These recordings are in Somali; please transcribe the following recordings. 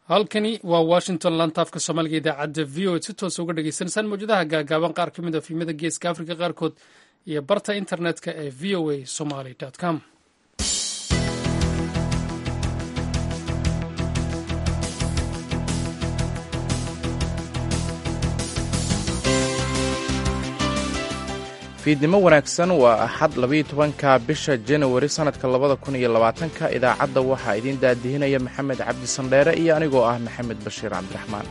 halkani waa washington lantaafka soomaaliga idaacadda v o ed si toosa uga dhagaysanaysaan mawjadaha gaagaaban qaar ka mid a fiimada geeska afrika qaarkood iyo barta internetka ee v o a somaly com fiidnimo wanaagsan waa axad labayo tobanka bisha janawari sannadka labada kun iyo labaatanka idaacadda waxaa idiin daadihinaya maxamed cabdi sandheere iyo anigoo ah maxamed bashiir cabdiraxmaan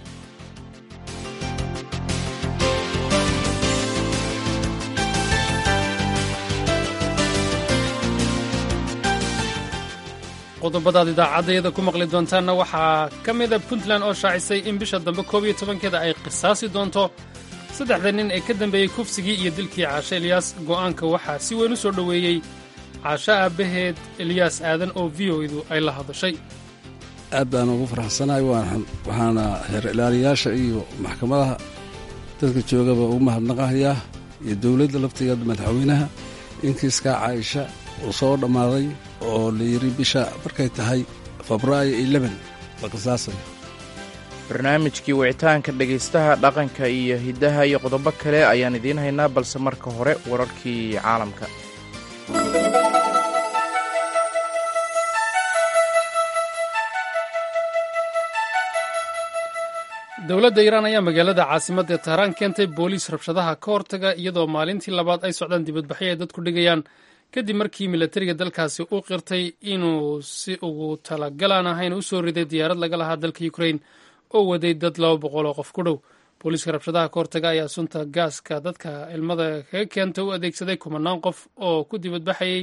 qodobadaad idaacaddayada ku maqli doontaanna waxaa ka mida puntland oo shaacisay in bisha dambe koob iyo tobankeeda ay qisaasi doonto saddexda nin ee ka dambeeyey kufsigii iyo dilkii caashe elyaas go'aanka waxaa si weyn u soo dhoweeyey caashe aabbaheed elyaas aadan oo v o edu ay la hadashay aad baan ugu faraxsanahay waxaana heer ilaaliyaasha iyo maxkamadaha dadka joogaba ugu mahadnaqahayaa iyo dowladda laftigeeda madaxweynaha inkiiskaa caaisha uu soo dhammaaday oo la yidhi bisha markay tahay febraayo eleban la qisaasayo barnaamijkii wicitaanka dhegaystaha dhaqanka iyo hiddaha iyo qodobo kale ayaan idiin haynaa balse marka hore wararkii caalamka dowladda iiraan ayaa magaalada caasimadda tahraan keentay booliis rabshadaha ka hortaga iyadoo maalintii labaad ay socdaan dibadbaxyo ay dadku dhigayaan kadib markii milatariga dalkaasi uu qirtay inuu si ugu talagalaan ahayn u soo riday diyaarad laga lahaa dalka ukrain oo waday dad laba boqol oo qof ku dhow booliiska rabshadaha ka hortaga ayaa sunta gaaska dadka ilmada kaga keenta u adeegsaday kumanaan qof oo ku dibadbaxayay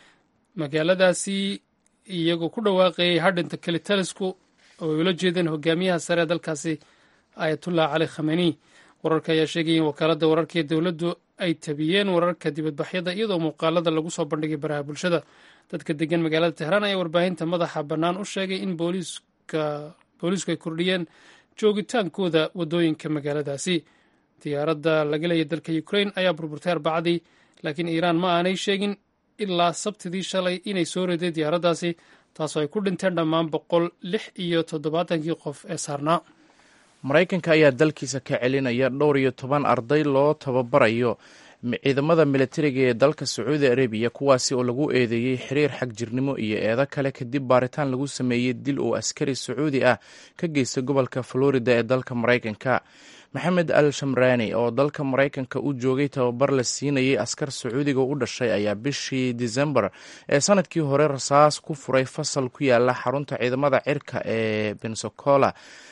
magaaladaasi iyagoo ku dhawaaqayay hadhinta kelitalisku oo ay ula jeedeen hogaamiyaha sare ee dalkaasi ayatullah cali khameni wararka ayaa sheegaya in wakaaladda wararka ee dowladdu ay tabiyeen wararka dibadbaxyada iyadoo muuqaalada lagu soo bandhigay baraha bulshada dadka degan magaalada tehraan ayaa warbaahinta madaxa bannaan u sheegay in booliisku ay kordhiyeen joogitaankooda waddooyinka magaaladaasi diyaaradda laga leeyay dalka ukrain ayaa burburtay arbacadii laakiin iiraan ma aanay sheegin ilaa sabtidii shalay inay soo riday diyaaraddaasi taasoo ay ku dhinteen dhammaan boqol lix iyo toddobaatankii qof ee saarnaa maraykanka ayaa dalkiisa ka celinaya dhowr iyo toban arday loo tababarayo ciidamada militariga ee dalka sacuudi arabiya kuwaasi oo lagu eedeeyey xiriir xagjirnimo iyo eedo kale kadib baaritaan lagu sameeyey dil uu askari sacuudi ah ka geystay gobolka florida ee dalka maraykanka maxamed al shamraani oo dalka maraykanka u joogay tababar la siinayay askar sacuudiga u dhashay ayaa bishii disembar ee sanadkii hore rasaas ku furay fasal ku yaala xarunta ciidamada cirka ee bensacola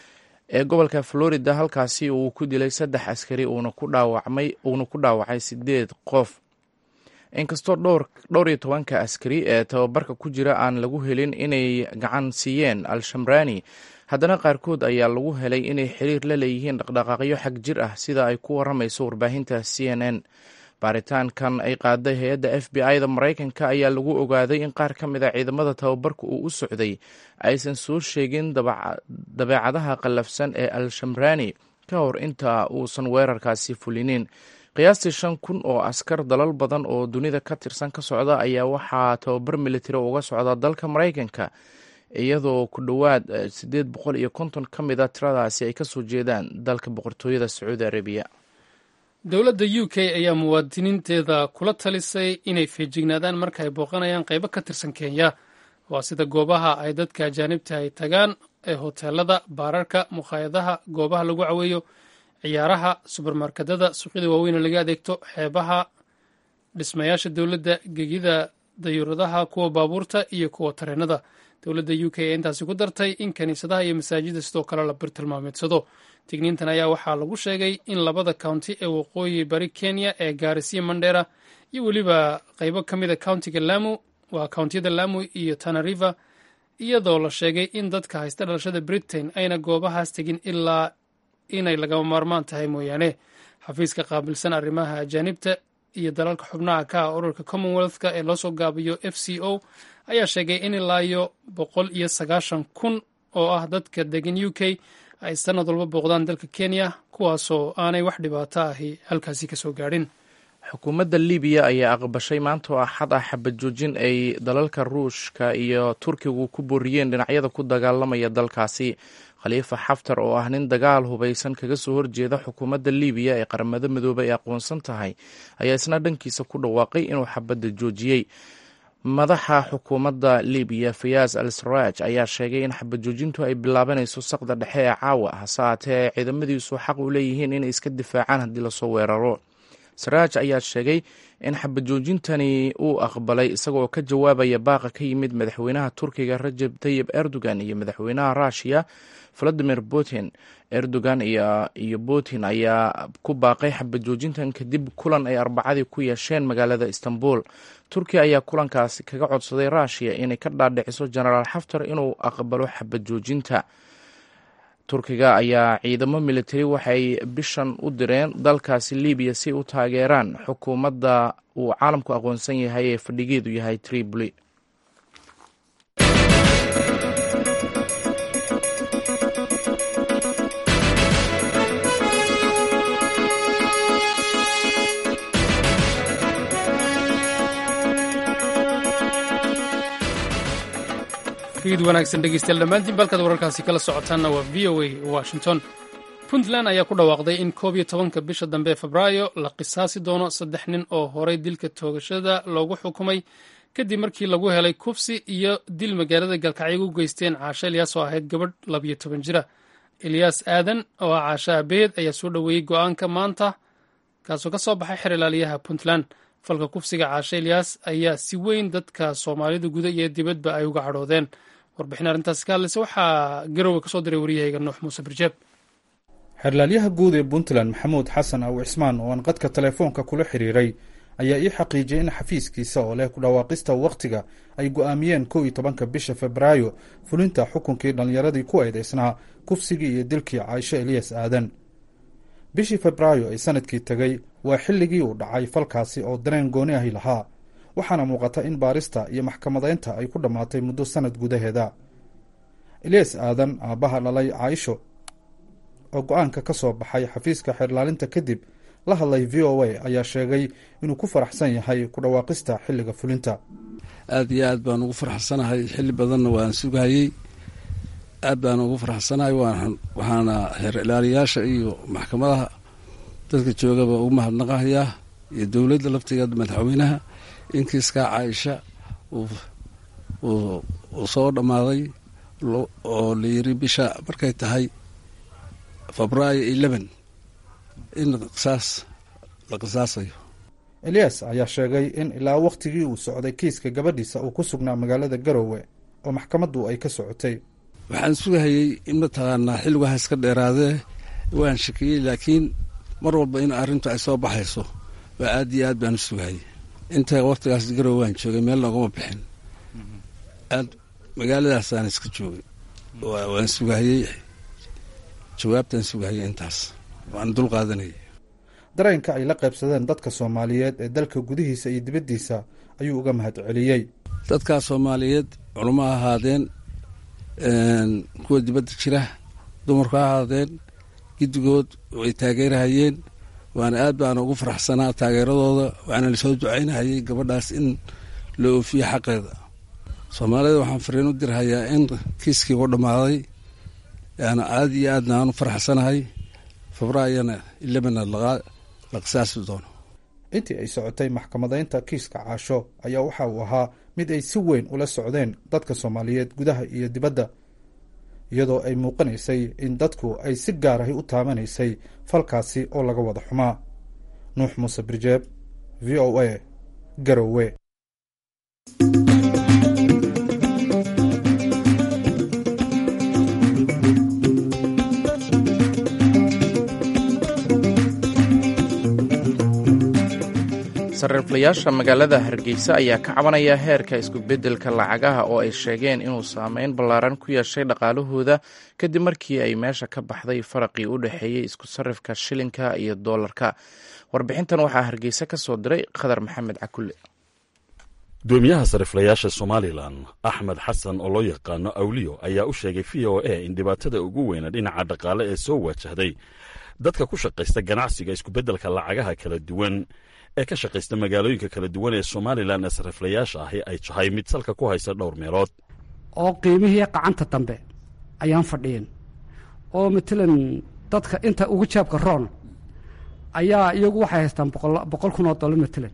ee gobolka florida halkaasi uu ku dilay saddex askari uuna ku dhaawacay sideed qof inkastoo dhowr iyo tobanka askari ee tababarka ku jira aan lagu helin inay gacan siiyeen al-shamraani haddana qaarkood ayaa lagu helay inay xiriir la leeyihiin dhaqdhaqaaqyo xag jir ah sida ay ku waramayso warbaahinta c n n baaritaankan ay qaaday hay-adda f b i da maraykanka ayaa lagu ogaaday in qaar ka mid a ciidamada tababarka uu u socday aysan soo sheegin dabeecadaha qallafsan ee al-shamraani ka hor inta uusan weerarkaasi fulinin qiyaastii shan kun oo askar dalal badan oo dunida ka tirsan ka socda ayaa waxaa tababar militari uga socda dalka maraykanka iyadoo ku dhowaad siddeed boqol iyo konton ka mid a tiradaasi ay kasoo jeedaan dalka boqortooyada sacuudi arabiya dowladda u k ayaa muwaadiniinteeda kula talisay inay feejignaadaan marka ay booqanayaan qaybo ka tirsan kenya waa sida goobaha ay dadka ajaanibta ay tagaan ee hoteelada baararka mukhaayadaha goobaha lagu caweeyo ciyaaraha subermarkedada suuqyada waaweyne laga adeegto xeebaha dhismayaasha dowladda gegida dayuuradaha kuwa baabuurta iyo kuwa tareenada dowladda u k ee intaasi ku dartay in kiniisadaha iyo masaajida sidoo kale la birtilmaameedsado digniintan ayaa waxaa lagu sheegay in labada county ee waqooyi bari kenya ee gaarisiya mandheera iyo weliba qaybo ka mid a countiga lamu waa countiyada lamu iyo tanariva iyadoo la sheegay in dadka haysta dhalashada britain ayna goobahaas tegin ilaa inay lagama maarmaan tahay mooyaane xafiiska qaabilsan arrimaha ajaanibta iyo dalalka xubnaha ka ah ururka commonwealthka ee loosoo gaabiyo f c o ayaa sheegay in ilaa iyo boqol iyo sagaashan kun oo ah dadka degan u k ay sanad walba booqdaan dalka kenya kuwaasoo aanay wax dhibaato ahi halkaasi kasoo gaadhin xukuumadda libiya ayaa aqbashay maanta oo axad ah xabad joojin ay dalalka ruushka iyo turkigu ku booriyeen dhinacyada ku dagaalamaya dalkaasi khaliifa xaftar oo ah nin dagaal hubaysan kaga soo horjeeda xukuumadda libiya ee qaramada midoobe ay aqoonsan tahay ayaa isna dhankiisa ku dhawaaqay inuu xabadda joojiyey madaxa xukuumadda libiya fayaaz al saraaj ayaa sheegay in xabad joojintu ay bilaabanayso saqda dhexe ee caawa hase haatee ay ciidamadiisu xaq u leeyihiin inay iska difaacaan haddii lasoo weeraro saraaj ayaa sheegay in xabad joojintani uu aqbalay isagoo ka jawaabaya baaqa ka yimid madaxweynaha turkiga rajab tayib erdogan iyo madaxweynaha ruushiya valadimir putin erdogan iyo putin ayaa ku baaqay xabad joojintan kadib kulan ay arbacadii ku yeesheen magaalada istanbul turkiya ayaa kulankaasi kaga codsaday ruushiya inay ka dhaadhiciso genaraal xaftar inuu aqbalo xabad joojinta turkiga ayaa ciidamo militari waxay bishan u direen dalkaasi libiya si u taageeraan xukuumadda uu caalamku aqoonsan yahay ee fadhigeedu yahay tripoli fiid wanaagsan dhegeystayaal dhammaantiin balkaad wararkaasi kala socotaanna waa v o a washington puntland ayaa ku dhawaaqday in koob iyo tobanka bisha dambe ee febraayo la qisaasi doono saddex nin oo horay dilka toogashada loogu xukumay kadib markii lagu helay kufsi iyo dil magaalada galkacyo u geysteen caasho elyaas oo ahayd gabadh labiyo toban jira elyaas aadan oo ah caasho aabaheed ayaa soo dhoweeyey go-aanka maanta kaasoo ka soo baxay xer ilaaliyaha puntland falka kufsiga caasho elyaas ayaa si weyn dadka soomaalida guda iyo dibadba ay uga cadhoodeen warbixin arrintaasi ka hadlaysa waxaa garowe kasoo diray waryahayga nuux muuse birjeeb xerlaalyaha guud ee puntland maxamuud xasan aw cismaan oo aan qadka telefoonka kula xiriiray ayaa ii xaqiijiyey in xafiiskiisa oo leh ku dhawaaqista wakhtiga ay go'aamiyeen kow iyo tobanka bisha febraayo fulinta xukunkii dhallinyaradii ku eedaysnaa kufsigii iyo dilkii caaisho eliyas aadan bishii febraayo ee sanadkii tegey waa xilligii uu dhacay falkaasi oo dareen gooni ahi lahaa waxaana muuqata in baarista iyo maxkamadaynta ay ku dhammaatay muddo sanad gudaheeda eliyas aadan aabbaha dhalay caaisho oo go-aanka ka soo baxay xafiiska xeerlaalinta kadib la hadlay v o a ayaa sheegay inuu ku faraxsan yahay ku dhawaaqista xilliga fulinta aada iyo aad baan ugu faraxsanahay xilli badanna waan sugayey aad baan ugu faraxsanahay waxaana xeer ilaaliyaasha iyo maxkamadaha dadka joogaba ugu mahadnaqahayaa iyo dowladda laftigeeda madaxweynaha in kiiskaa caaisha uu soo dhammaaday oo la yiri bisha markay tahay febraayo eleven in qisaas la qisaasayo eliyas ayaa sheegay in ilaa wakhtigii uu socday kiiska gabadhiisa uu ku sugnaa magaalada garowe oo maxkamaddu ay ka socotay waxaan sugahayey in mataqaanaa xilligu ha iska dheeraadee waan shakiyey laakiin mar walba in arrintu ay soo baxayso waa aad iyo aad baan u sugahayey inta wakhtigaas garowe waan joogay meel noogama bixin aad magaaladaasaan iska joogay waan sugahayey jawaabtaan sugahayey intaas waan dul qaadanayay dareenka ay la qaybsadeen dadka soomaaliyeed ee dalka gudihiisa iyo dibaddiisa ayuu uga mahad celiyey dadkaa soomaaliyeed culamo ha ahaadeen kuwa dibadda jira dumarku ha ahaadeen giddigood way taageerahayeen waana aad baana ugu faraxsanaa taageeradooda waana lasoo ducaynahayay gabadhaas in la oofiyo xaqeeda soomaalida waxaan fariin u dirhayaa in kiiskii u dhammaaday yaana aad iyo aadna aan u faraxsanahay febraayona ilabana la qisaasi doono intii ay socotay maxkamadaynta kiiska caasho ayaa waxa uu ahaa mid ay si weyn ula socdeen dadka soomaaliyeed gudaha iyo dibadda iyadoo ay muuqanaysay in dadku ay si gaar ahi u taabanaysay falkaasi oo laga wada xumaa nuux muuse birjeeb v o a garowe sarriiflayaasha magaalada hargeysa ayaa ka cabanaya heerka isku-beddelka lacagaha oo ay sheegeen inuu saameyn ballaaran ku yeeshay dhaqaalahooda kadib markii ay meesha ka baxday faraqii u dhexeeyey isku sarrifka shilinka iyo doolarka warbixintan waxaa hargeysa ka soo diray khadar maxamed cakulle gudoomiyaha sariflayaasha somalilan axmed xasan oo loo yaqaano awliyo ayaa u sheegay v o a in dhibaatada ugu weyna dhinaca dhaqaale ee soo wajahday dadka ku shaqaysta ganacsiga iskubeddelka lacagaha kala duwan ee ka shaqaysta magaalooyinka kala duwan ee somalilan ee sariflayaasha ahi ay tahay mid salka ku haysa dhowr meelood oo qiimihii qacanta dambe ayaan fadhiyin oo matalan dadka inta ugu jaabka roon ayaa iyagu waxay haystaan boqol kun oo dollar matalan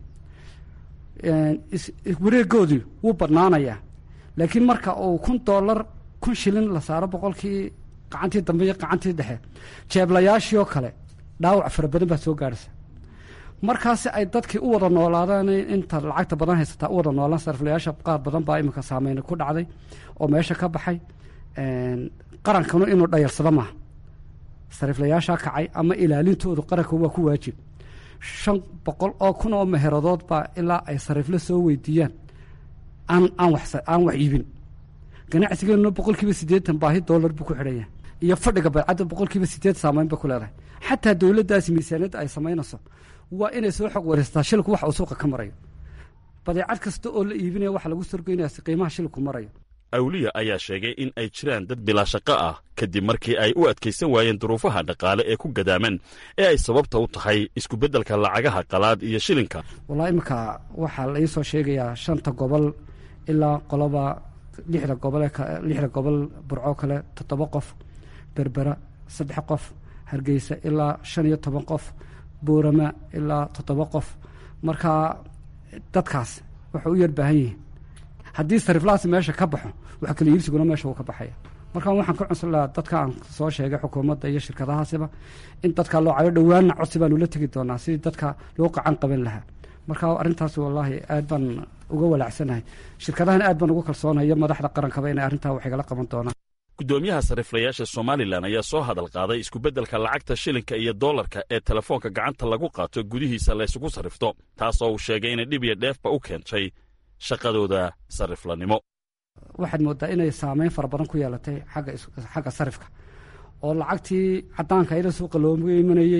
wareegoodii wuu badnaanayaa laakiin marka uu kun dollar kun shilin la saaro boqolkii qacantii dambe iyo qacantii dhexe jeeblayaashii oo kale dhaawac fara badan baa soo gaarhaysa markaasi ay dadkii u wada noolaadaan inta lacagta badan haysataa u wada noolaan sariflayaasha qaar badan baa iminka saameyna ku dhacday oo meesha ka baxay qarankanu inuu dhayarsado maaha sariflayaashaa kacay ama ilaalintoodu qaranka waa ku waajib shan boqol oo kun oo meheradood baa ilaa ay sariflo soo weydiiyaan aan aan wax aan wax iibin ganacsigeenuna boqol kiiba siddeetan baahi dollar buu ku xidhan yahay iyo fadhiga baycadda boqol kiiba sideed saamayn bay ku leedahay xataa dowladdaasi miisaaniyadda ay samaynayso waa inay soo xog wareystaa shilku wax uu suuqa ka marayo badeecad kasta oo la iibinaya waxa lagu sorgoynaya si qiimaha shilku marayo awliya ayaa sheegay in ay jiraan dad bilaa shaqo ah kadib markii ay u adkaysan waayeen duruufaha dhaqaale ee ku gadaaman ee ay sababta u tahay iskubeddelka lacagaha qalaad iyo shilinka wallahi iminka waxaa la ii soo sheegayaa shanta gobol ilaa qoloba lixda gobol lixda gobol burco kale toddoba qof berbera saddex qof hargeysa ilaa shan iyo toban qof boorama ilaa toddoba qof marka dadkaas waxay u yar baahan yihiin haddii sariflahaasi meesha ka baxo wax kala iibsiguna meesha wuu ka baxaya marka waxaan ka cunsan lahaa dadka aan soo sheegay xukuumadda iyo shirkadahaasiba in dadka loo cayo dhowaanna codsi baanu la tegi doonaa sidii dadka loo qacan qaban lahaa marka arrintaas wallaahi aad baan uga walaacsanahay shirkadahan aad baan uga kalsoonaya madaxda qarankaba inay arrintaa wax igala qaban doonaan guddoomiyaha sariflayaasha somalilan ayaa soo hadal qaaday iskubeddelka lacagta shilinka iyo dollarka ee telefoonka gacanta lagu qaato gudihiisa laysugu sarrifto taas oo uu sheegay inay dhib iyo dheefba u keentay shaqadooda sariflanimo waxaad mooddaa inay saameyn fara badan ku yeelatay xagga xagga sarifka oo lacagtii caddaanka iyada suuqa looga imanayey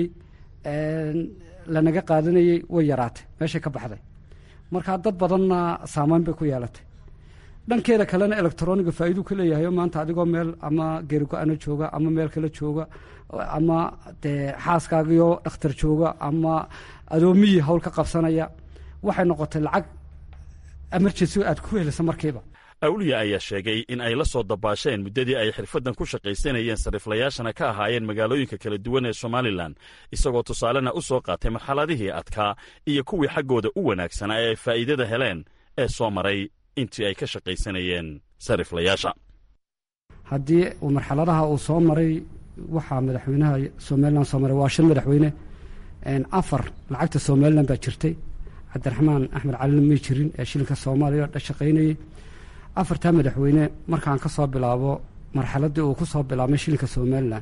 lanaga qaadanayey way yaraatay meeshay ka baxday marka dad badanna saameyn bay ku yeelatay dhankeeda kalena electroniga faa'iiduu ka leeyahay oo maanta adigoo meel ama geerigo-ana jooga ama meel kale jooga ama dee xaaskaagiyo dhakhtar jooga ama adoomiyii hawl ka qabsanaya waxay noqotay lacag emergency aad ku helisa markiiba awliya ayaa sheegay in ay la soo dabaasheen muddadii ay xirfaddan ku shaqaysanayeen sariflayaashana ka ahaayeen magaalooyinka kala duwan ee somalilan isagoo tusaalena u soo qaatay marxaladihii adkaa iyo kuwii xaggooda u wanaagsanaa ee ay faa'iidada heleen ee soo maray intii ay ka shaqaysanayeen sariflayaasha haddii uu marxaladaha uu soo maray waxaa madaxweynaha somalilan soo maray waa shan madaxweyne afar lacagta somalilan baa jirtay cabdiraxmaan axmed calina may jirin ee shilinka soomaaliya dha shaqaynayey afartaa madaxweyne markaan ka soo bilaabo marxaladdii uu ku soo bilaabmay shilinka somalilan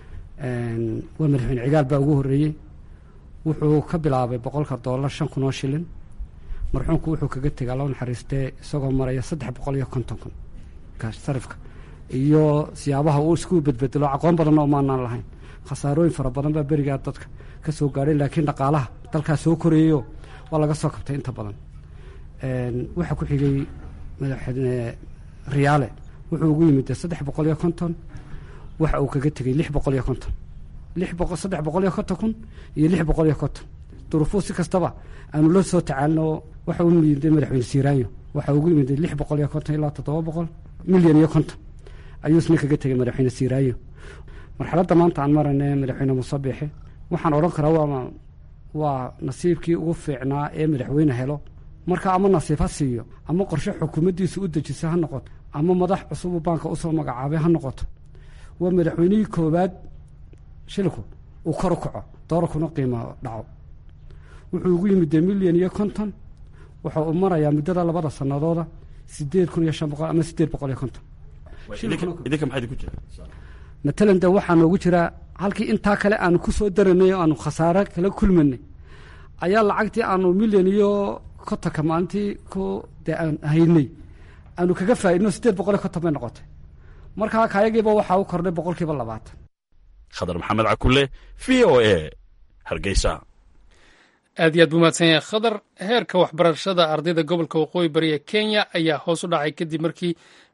waa madaxweyne cigaal baa ugu horreeyey wuxuu ka bilaabay boqolka dollar shan kun oo shilin marxuumku wuxuu kaga tegay alla naxariistee isagoo maraya saddex boqol iyo konton kun sarifka iyo siyaabaha uu isku bedbedelo aqoon badanna oo maanaan lahayn khasaarooyin fara badan baa berigaa dadka ka soo gaadhay laakiin dhaqaalaha dalkaa soo koreeyo waa laga soo kabtay inta badan waxaa ku xigay madaxweyne riyaale wuxuu ugu yimid saddex boqol iyo konton waxa uu kaga tegey lix boqol iyo konton lix boqol saddex boqol iyo konton kun iyo lix boqol iyo konton duruufuu si kastaba aanu la soo tacaalino waxa u yimiday madaxweyne siiraanyo waxa ugu yimid lix boqol iyo konton ilaa toddoba boqol milyan iyo konton ayuu isna kaga tegey madaxweyne siiraanyo marxaladda maanta aan marayna madaxweyne musabixe waxaan odhan karaa waa waa nasiibkii ugu fiicnaa ee madaxweyne helo marka ama nasiib ha siiyo ama qorshe xukuumaddiisu u dejisa ha noqoto ama madax cusubu baanka usoo magacaabay ha noqoto waa madaxweynihii koowaad shilku uu kor u kaco doorarkuna qiimo dhaco wuxuu ugu yimid dee milyan iyo konton waxa uu marayaa muddada labada sanadooda sideed kun iyo shan boqol ama sideed boqol iyo konton idinka maxaa idinku jira matalan de waxaa noogu jiraa halkii intaa kale aanu ku soo daranay oo aanu khasaare kala kulmanay ayaa lacagtii aanu milyan iyo kontonka maalintii ku dee aan haynay aanu kaga faa'idno siddeed boqol iyo konton bay noqotay markaa kayagiiba waxaa u kordhay boqolkiiba labaatan khadar maxamed cakulle v o a hargeysa aad iyo aad buu mahadsan yahay khadar heerka waxbarashada ardayda gobolka waqooyi bari ee kenya ayaa hoos u dhacay kadib markii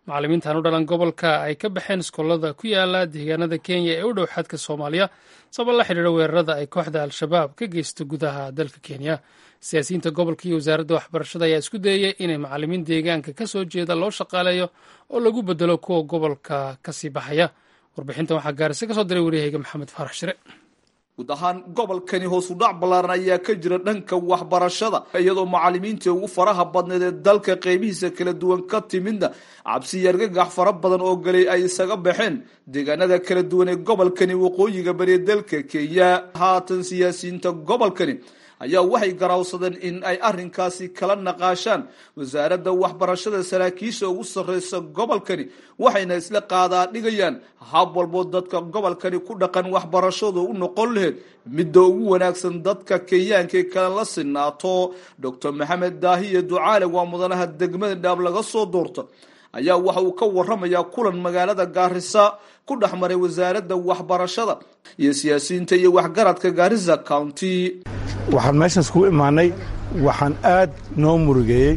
macallimiintan u dhalan gobolka ay ka baxeen iskoolada ku yaala deegaanada kenya ee u dhow xadka soomaaliya sabab la xidhiira weerarada ay kooxda al-shabaab ka geysto gudaha dalka kenya siyaasiyiinta gobolka iyo wasaaradda waxbarashada ayaa isku dayaya inay macallimiin deegaanka ka soo jeeda loo shaqaaleeyo oo lagu bedelo kuwa gobolka kasii baxaya warbixintan waxaa gaarisa ka soo diray waryahayga maxamed faarax shire guud ahaan gobolkani hoosu dhac ballaaran ayaa ka jira dhanka waxbarashada iyadoo macallimiintii ugu faraha badneed ee dalka qeybihiisa kala duwan ka timidna cabsi yargagax fara badan oo galay ay isaga baxeen deegaanada kala duwan ee gobolkani waqooyiga bariya dalka kenya haatan siyaasiyiinta gobolkani ayaa waxay garawsadeen in ay arrinkaasi kala naqaashaan wasaaradda waxbarashada saraakiisha ugu sarreysa gobolkani waxayna isla qaadaa dhigayaan hab walboo dadka gobolkani ku dhaqan waxbarashadu u noqon laheyd midda ugu wanaagsan dadka kenyaanka ee kale la sinaato doctor maxamed daahiye ducaale waa mudanaha degmada dhaab laga soo doorta ayaa waxa uu ka waramayaa kulan magaalada gaarisa ku dhex maray wasaaradda waxbarashada iyo siyaasiyiinta iyo waxgaradka gaarisa county waxaan meeshaas ku imaanay waxaan aad noo murugeeyey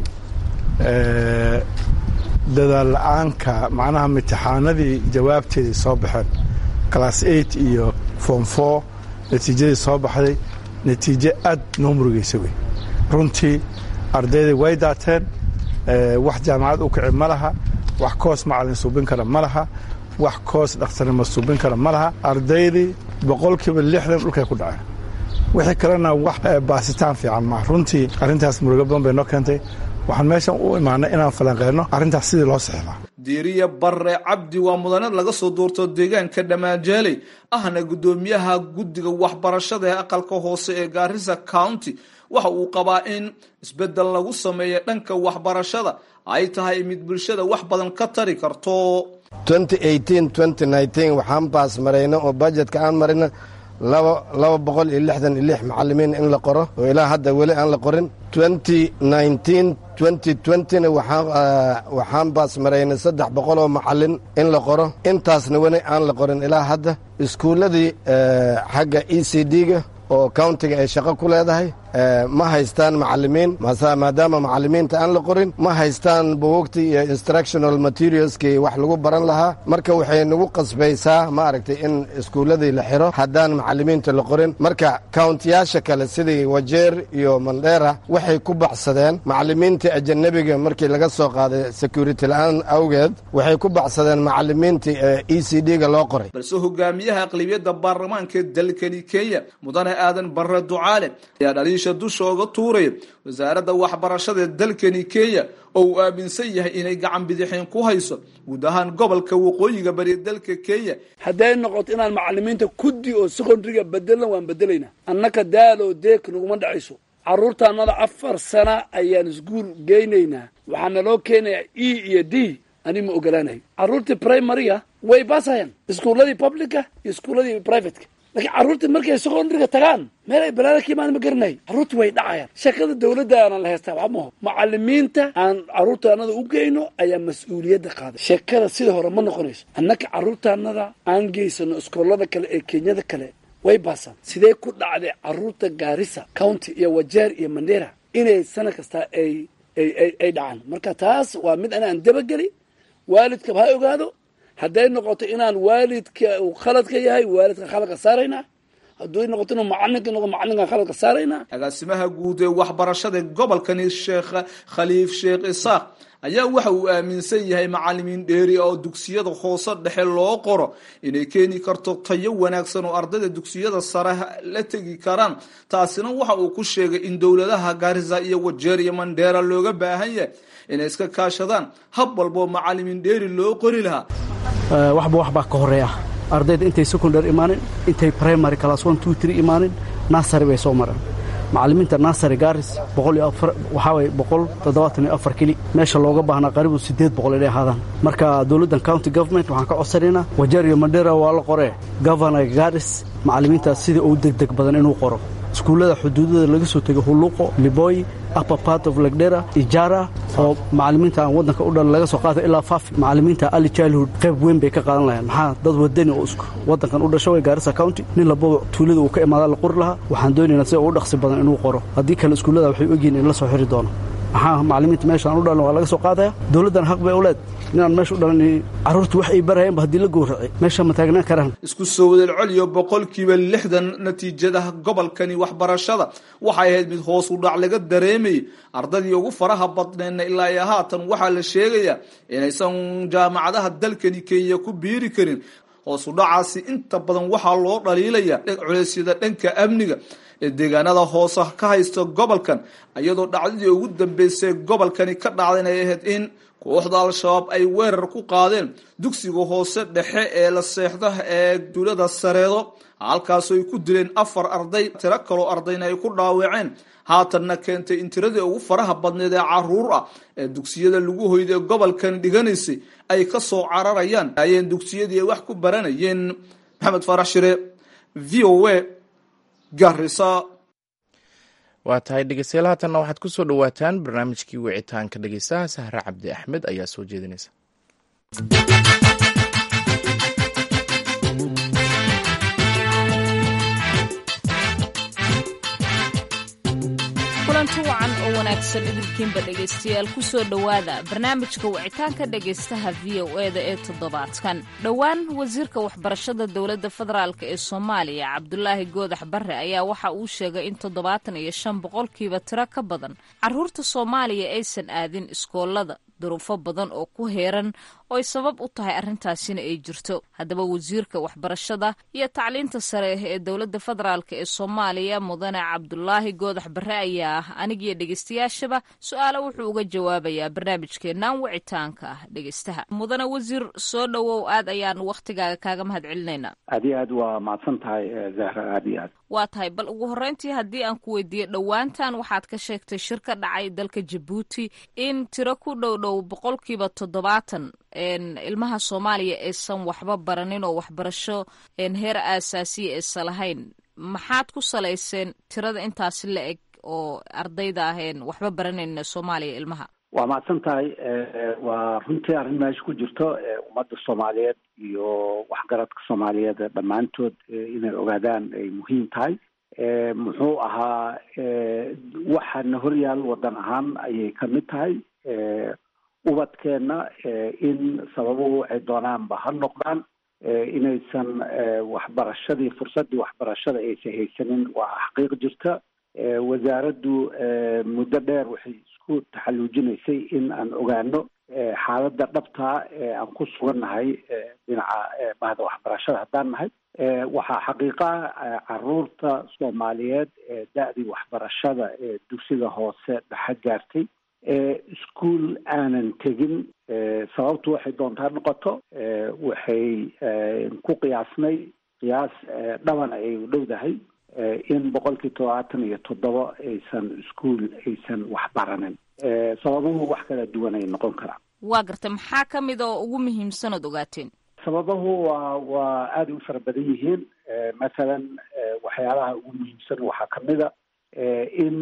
dadaal la-aanka macnaha imtixaanadii jawaabteedii soo baxeen class eight iyo form four natiijadii soo baxday natiijo aad noo murugeysa wey runtii ardayday way daateen wax jaamacad u kici ma laha wax koos macalin suubin kara ma laha wax koos dhakhtarnimo suubin kara ma laha ardaydii boqolkiiba lixdan dhulkay ku dhaceen wixii kalena wax baasitaan fiican maaha runtii arrintaas murugo badan bay noo keentay waxaan meeshan u imaanay inaan falanqeyno arrintaas sidii loo sixilaa diiriya barre cabdi waa mudane laga soo doorto deegaanka dhammaanjaaley ahna guddoomiyaha guddiga waxbarashada ee aqalka hoose ee gaarisa county waxa uu qabaa in isbeddel lagu sameeya dhanka waxbarashada ay tahay mid bulshada wax badan ka tari karto waxaan baas marayna oo bajetka aan marina laba boqol iyo lixdan iyo lix macalimiin in la qoro oo ilaa hadda weli aan la qorin na waxaan baas maraynay saddex boqol oo macalin in la qoro intaasna weli aan la qorin ilaa hadda iskuulladii xagga e c d-ga oo countiga ay shaqo ku leedahay ma haystaan macalimiin maadaama macalimiinta aan la qorin ma haystaan buugugtii iyo instructional materialskii wax lagu baran lahaa marka waxay nagu qasbaysaa ma aragtay in iskuulladii la xiro haddaan macalimiinta la qorin marka countiyaasha kale sidii wajeer iyo mandheera waxay ku baxsadeen macalimiintii ajanabiga markii laga soo qaaday security la-aan awgeed waxay ku baxsadeen macalimiintii e c d-ga loo qoray balse hogaamiyaha aqlibiyadda baarlamaanka dalkani kenya mudane aadan barre ducaale ayaa dhaliisha dusha oga tuuraya wasaaradda waxbarashada ee dalkani kenya oo uu aaminsan yahay inay gacan bidixeen ku hayso guud ahaan gobolka waqooyiga bari dalka kenya hadday noqoto inaan macalimiinta kuddi oo secondariga bedelan waan bedelaynaa annaka daal oo deek naguma dhacayso carruurtaannada afar sana ayaan iskuul geynaynaa waxaa naloo keenayaa e iyo d ani ma ogolaanayo carruurtii primariga way baasayaan iskuulladii publica iyo iskuulladii privateka laakiin carruurtii markay secondariga tagaan meel ay balaada ka imaan ma garanayo carruurtii way dhacayaan shaqada dawladda aanan la haystaa wax maho macalimiinta aan carruurtaanada u geyno ayaa mas-uuliyadda qaaday sheekada sida hore ma noqonayso annaka carruurtaanada aan geysano iskoolada kale ee kenyada kale way baasaan sidee ku dhacday carruurta gaarisa county iyo wajeer iyo mandera inay sana kasta ay ay dhacaan marka taas waa mid anaan dabageli waalidkaba ha ogaado hadday noqoto inaan waalidka uu khaladka yahay waalidka khaladka saaraynaa hadduu noqoto inuu macalinka noqo macalinkan khaladka saaraynaa agaasimaha guud ee waxbarashada gobolkani sheekh khaliif sheekh isaaq ayaa waxa uu aaminsan yahay macalimiin dheeri oo dugsiyada hoose dhexe loo qoro inay keeni karto tayo wanaagsan oo ardayda dugsiyada sare la tegi karaan taasina waxa uu ku sheegay in dowladaha gaarisa iyo wajeer iyo mandheera looga baahan yahay inay iska kaashadaan hab walboo macalimiin dheeri loo qori lahaa waxba wax baa ka horeeya ardayda intay secondary imaanin intay primary class one two three imaanin nasary bay soo mareen macalimiinta nasary garis boqol iyo afar waxaa waye boqol toddobaatan iyo afar keli meesha looga baahnaa qaribu siddeed boqol inay ahaadaan marka dowladdan county government waxaan ka codsanaynaa wajeer iyo mandera waa la qoree governor garis macalimiintaas sidai ugu degdeg badan inuu qoro iskuullada xuduudada laga soo tego huluqo liboy upper part of legdera ijara oo macalimiinta aan waddanka u dhan laga soo qaata ilaa fafi macalimiinta ali childhood qayb weyn bay ka qaadan lahayeen maxaa dad wadani oo isku waddankan u dhasho way gaarisa county nin lababa tuulada uu ka imaada la qori lahaa waxaan doonaynaa sida ugu dhaqsi badan inuu qoro haddii kale iskuullada waxay ogyihin in la soo xiri doono maxaa macallimiinta meeshaan u dhalan waa laga soo qaadaya dowladdan xaq bay u leed inaan meesha u dhalan carruurta wax ay barayeenba haddii la gowracay meesha ma taagnaan karaan isku soo wadal celiyo boqolkiiba lixdan natiijadaha gobolkani waxbarashada waxay ahayd mid hoos u dhac laga dareemayay ardadii ugu faraha badneedna ilaa iyo haatan waxaa la sheegayaa inaysan jaamacadaha dalkani kenya ku biiri karin hoos u dhacaasi inta badan waxaa loo dhaliilaya culeysyada dhanka amniga ee deegaanada hoose ka haysta gobolkan iyadoo dhacdadii ugu dambeysay gobolkani ka dhacdayna ay ahayd in kooxda al-shabaab ay weerar ku qaadeen dugsiga hoose dhexe ee la seexda ee duulada sareedo halkaasoo ay ku dileen afar arday tiro kaloo ardayna ay ku dhaawaceen haatanna keentay in tiradii ugu faraha badneed ee caruur ah ee dugsiyada lagu hoyda ee gobolkan dhiganaysay ay ka soo cararayaan ayeen dugsiyadii ay wax ku baranayeen maxamed faarax shire v o a garisa waa tahay dhegeystayaal haatanna waxaad ku soo dhowaataan barnaamijkii wicitaanka dhegeystaha sahre cabdi axmed ayaa soo jeedinaysa kulanti wacan oo wanaagsan idilkiinba dhegaystayaal ku soo dhowaada barnaamijka wicitaanka dhegaystaha v o e da ee toddobaadkan dhowaan wasiirka waxbarashada dowladda federaalk ee soomaaliya cabdulaahi goodax barre ayaa waxa uu sheegay in toddobaatan iyo shan boqolkiiba tiro ka badan caruurta soomaaliya aysan aadin iskoolada duruufo badan oo ku heeran oo ay sabab u tahay arrintaasina ay jirto haddaba wasiirka waxbarashada iyo tacliinta sare ee dowladda federaalk ee soomaaliya mudane cabdulaahi goodax barre ayaa anigiyo dhegeystayaashaba su-aalo wuxuu uga jawaabayaa barnaamijkeennan wicitaanka ah dhegeystaha mudane wasiir soo dhowow aad ayaan wakhtigaaga kaaga mahad celinaynaa aad iyo aad waa mahadsan tahay zahra aad iyo aad waa tahay bal ugu horreyntii haddii aan ku weydiiyo dhowaantan waxaad ka sheegtay shir ka dhacay dalka jabuuti in tiro ku dhow dhow boqolkiiba toddobaatan ilmaha soomaaliya aysan waxba baranin oo waxbarasho heer aasaasiya aysan lahayn maxaad ku salayseen tirada intaasi la eg oo ardayda aheen waxba baranayn soomaaliya ilmaha waa mahadsan tahay waa runtii arrin meesha ku jirto ummadda soomaaliyeed iyo waxgaradka soomaaliyeed dhammaantood inay ogaadaan ay muhiim tahay muxuu ahaa waxaana horyaal waddan ahaan ayay ka mid tahay ubadkeenna in sababuhu waxay doonaanba ha noqdaan inaysan waxbarashadii fursaddii waxbarashada aysan haysanin waa xaqiiq jirta wasaaraddu muddo dheer waxay isku taxalluujinaysay in aan ogaano xaaladda dhabtaa ee aan ku sugannahay dhinaca bahda waxbarashada haddaan nahay waxaa xaqiiqa caruurta soomaaliyeed ee da-dii waxbarashada ee dugsiga hoose dhexe gaartay ischool aanan tegin sababtu waxay doontaa noqoto waxay ku qiyaasnay qiyaas dhaban ay u dhowdahay in boqolkii todobaatan iyo toddoba aysan ischool aysan waxbaranin sababuhu wax kala duwan ay noqon karaan waa gartay maxaa ka mid oo ugu muhiimsan ood ogaateen sababuhu waa waa aada u fara badan yihiin mathalan waxyaalaha ugu muhiimsan waxaa kamid a in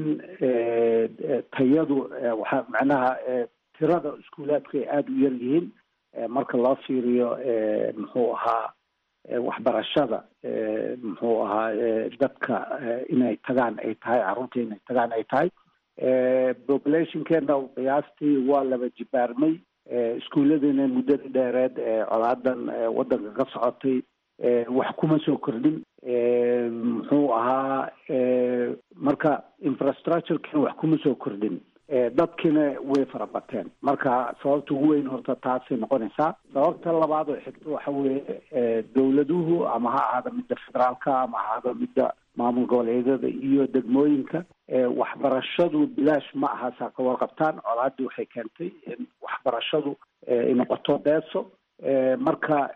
tayadu waxa macnaha tirada iskuulaadku ay aada u yar yihiin marka loo fiiriyo muxuu ahaa waxbarashada muxuu ahaa dadka inay tagaan ay tahay carruurta inay tagaan ay tahay populationkeena qiyaastii waa laba jibaarmay iskuulladiina muddadii dheereed ee colaadan waddanka ka socotay wax kuma soo kordhin muxuu ahaa marka infrastructurekina wax kuma soo kordhin dadkiina way farabateen marka sababta ugu weyn horta taasay noqonaysaa sababta labaad oo xigta waxa weeye dowladuhu ama ha ahaada midda federaalka ama ha ahaada midda maamul goboleedyada iyo degmooyinka waxbarashadu bilaash ma aha saa ka warqabtaan colaadii waxay keentay in waxbarashadu ay noqoto beeso marka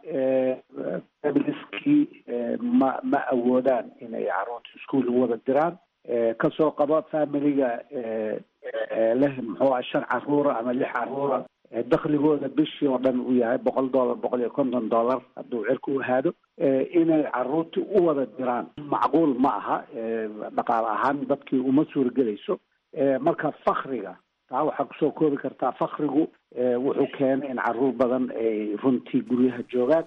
familiskii ma ma awoodaan inay carruurta iskuol u wada diraan kasoo qaba familiga leh muxuu aha shan caruura ama lix caruura dakligooda bishii oo dhan uu yahay boqol dollar boqol iyo konton dollar hadduu cirka u ahaado inay caruurtii u wada diraan macquul ma aha dhaqaale ahaan dadkii uma suuragelayso marka fakriga taa waxaa kusoo koobi kartaa fakrigu wuxuu keenay in caruur badan ay runtii guryaha joogaan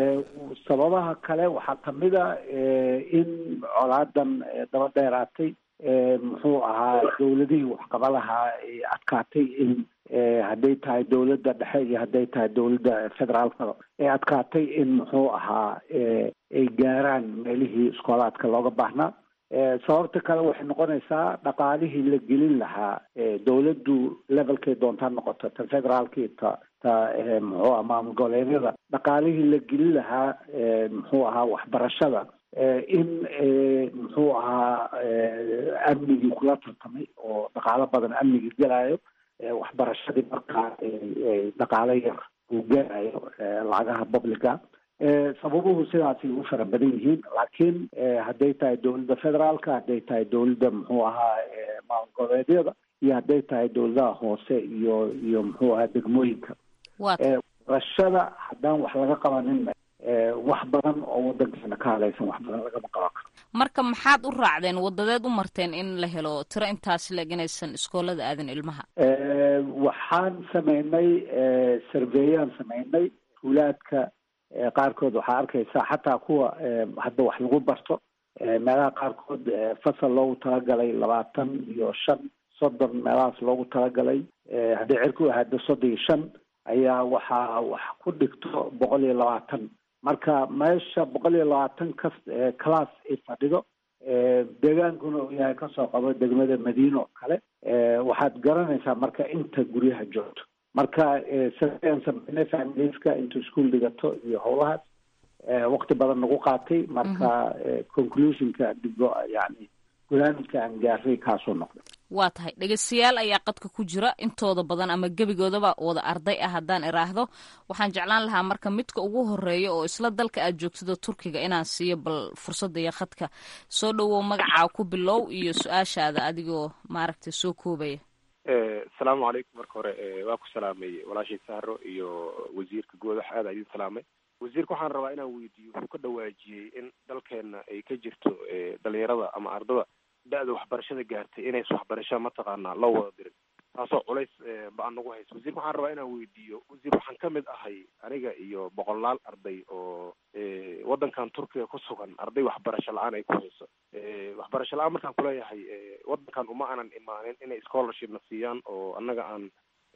sababaha kale waxaa kamid a in colaadan daba dheeraatay muxuu ahaa dowladihii waxqaba lahaa ay adkaatay in hadday tahay dowladda dhexe iyo hadday tahay dowladda federaalka ay adkaatay in muxuu ahaa ay gaaraan meelihii iskoolaadka looga baahnaa sababta kale waxay noqonaysaa dhaqaalihii la gelin lahaa dowladdu levelkay doontaa noqoto ta federaalkii ta ta muxuu aha maamul goboleedyada dhaqaalihii la gelin lahaa muxuu ahaa waxbarashada in muxuu ahaa amnigii kula tartamay oo dhaqaalo badan amnigii gelayo waxbarashadii markaa dhaqaalo yar uu gelayo lacagaha publica sababuhu sidaasay u fara badan yihiin laakiin hadday tahay dowladda federaalka hadday tahay dowladda muxuu ahaa maamul goboleedyada iyo hadday tahay dowladaha hoose iyo iyo muxuu ahaa degmooyinka waxbarashada haddaan wax laga qabanin wax badan oo wadankeena ka hadlaysan wax badan lagama qaban karo marka maxaad u raacdeen wadadeed u marteen in la helo tiro intaas leeg inaysan iskoolada aadin ilmaha waxaan sameynay surveyaan sameynay tuulaadka qaarkood waxaa arkaysaa xataa kuwa hadda wax lagu barto meelaha qaarkood fasal loogu talagalay labaatan iyo shan soddon meelahaas loogu talagalay hadday cirku ahaado soddon iyo shan ayaa waxaa wax ku dhigto boqol iyo labaatan marka meesha boqol iyo labaatan kas class ay fadhido deegaankuna uu yahay kasoo qabo degmada madiina oo kale waxaad garanaysaa marka inta guryaha joogto marka saaan sameynay familiska intuu ischool dhigato iyo howlahaas waqti badan nagu qaatay marka conclusionka digo yani gunaamidka aan gaaray kaasuu noqday waa tahay dhegeystayaal ayaa qadka ku jira intooda badan ama gebigoodaba wada arday ah haddaan iraahdo waxaan jeclaan lahaa marka midka ugu horeeya oo isla dalka aad joogtida turkiga inaan siiyo bal fursadda iyo khadka soo dhowow magacaa ku bilow iyo su-aashaada adigoo maaragtay soo koobaya asalaamu calaykum marka hore waa ku salaamay walaashay sahro iyo wasiirka goodax aada idin salaamay wasiirka waxaan rabaa inaan weydiiyo wuxuu ka dhawaajiyey in dalkeena ay ka jirto dhalinyarada ama ardada da-da waxbarashada gaartay inays waxbarasha mataqaanaa loo wada dirin taasoo culays ba-an nagu hayso wasiirka waxaan rabaa inaan weydiiyo wasiir waxaan ka mid ahay aniga iyo boqolaal arday oo waddankan turkiga ku sugan arday waxbarasho la-aan ay ku hayso waxbarasho la-aan markaan kuleeyahay waddankan uma aanan imaanin inay scholarship na siiyaan oo annaga aan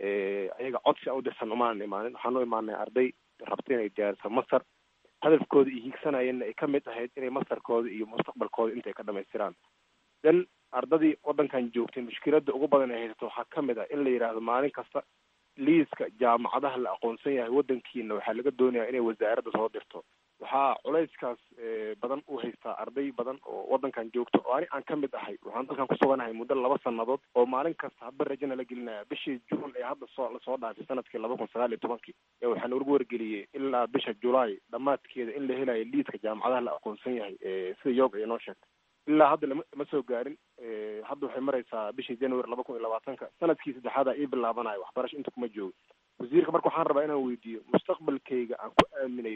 ayaga codsi a u dirsan uma aanan imaanin waxaan u imaanay arday rabta inay diyaarisa masar hadafkooda iyo hiigsanayeenna ay ka mid ahayd inay masarkooda iyo mustaqbalkooda intay ka dhamaystiraan dan ardadii waddankan joogtay mushkiladda ugu badan ay haysato waxaa ka mid ah in la yidhaahdo maalin kasta liiska jaamacadaha la aqoonsan yahay waddankiina waxaa laga doonayaa inay wasaaradda soo dirto waxaa culayskaas badan u haystaa arday badan oo waddankan joogto oo ani aan ka mid ahay waxaan dalkan kusuganahay muddo laba sanadood oo maalin kasta haba rajana la gelinaya bishii juun ee hadda soo lasoo dhaafay sanadkii laba kun sagaal iyo tobankii ee waxaa nagu wargeliyey ilaa bisha julaay dhammaadkeeda in la helayo liiska jaamacadaha la aqoonsan yahay sida yoog ay noo sheegtay ilaa hadda lama ma soo gaarin hadda waxay maraysaa bishii january laba kun iyo labaatanka sanadkii saddexaada ii bilaabanayo waxbarasho inta kuma joogo wasiirka marka waxaan rabaa inaan weydiiyo mustaqbalkayga aan ku aaminay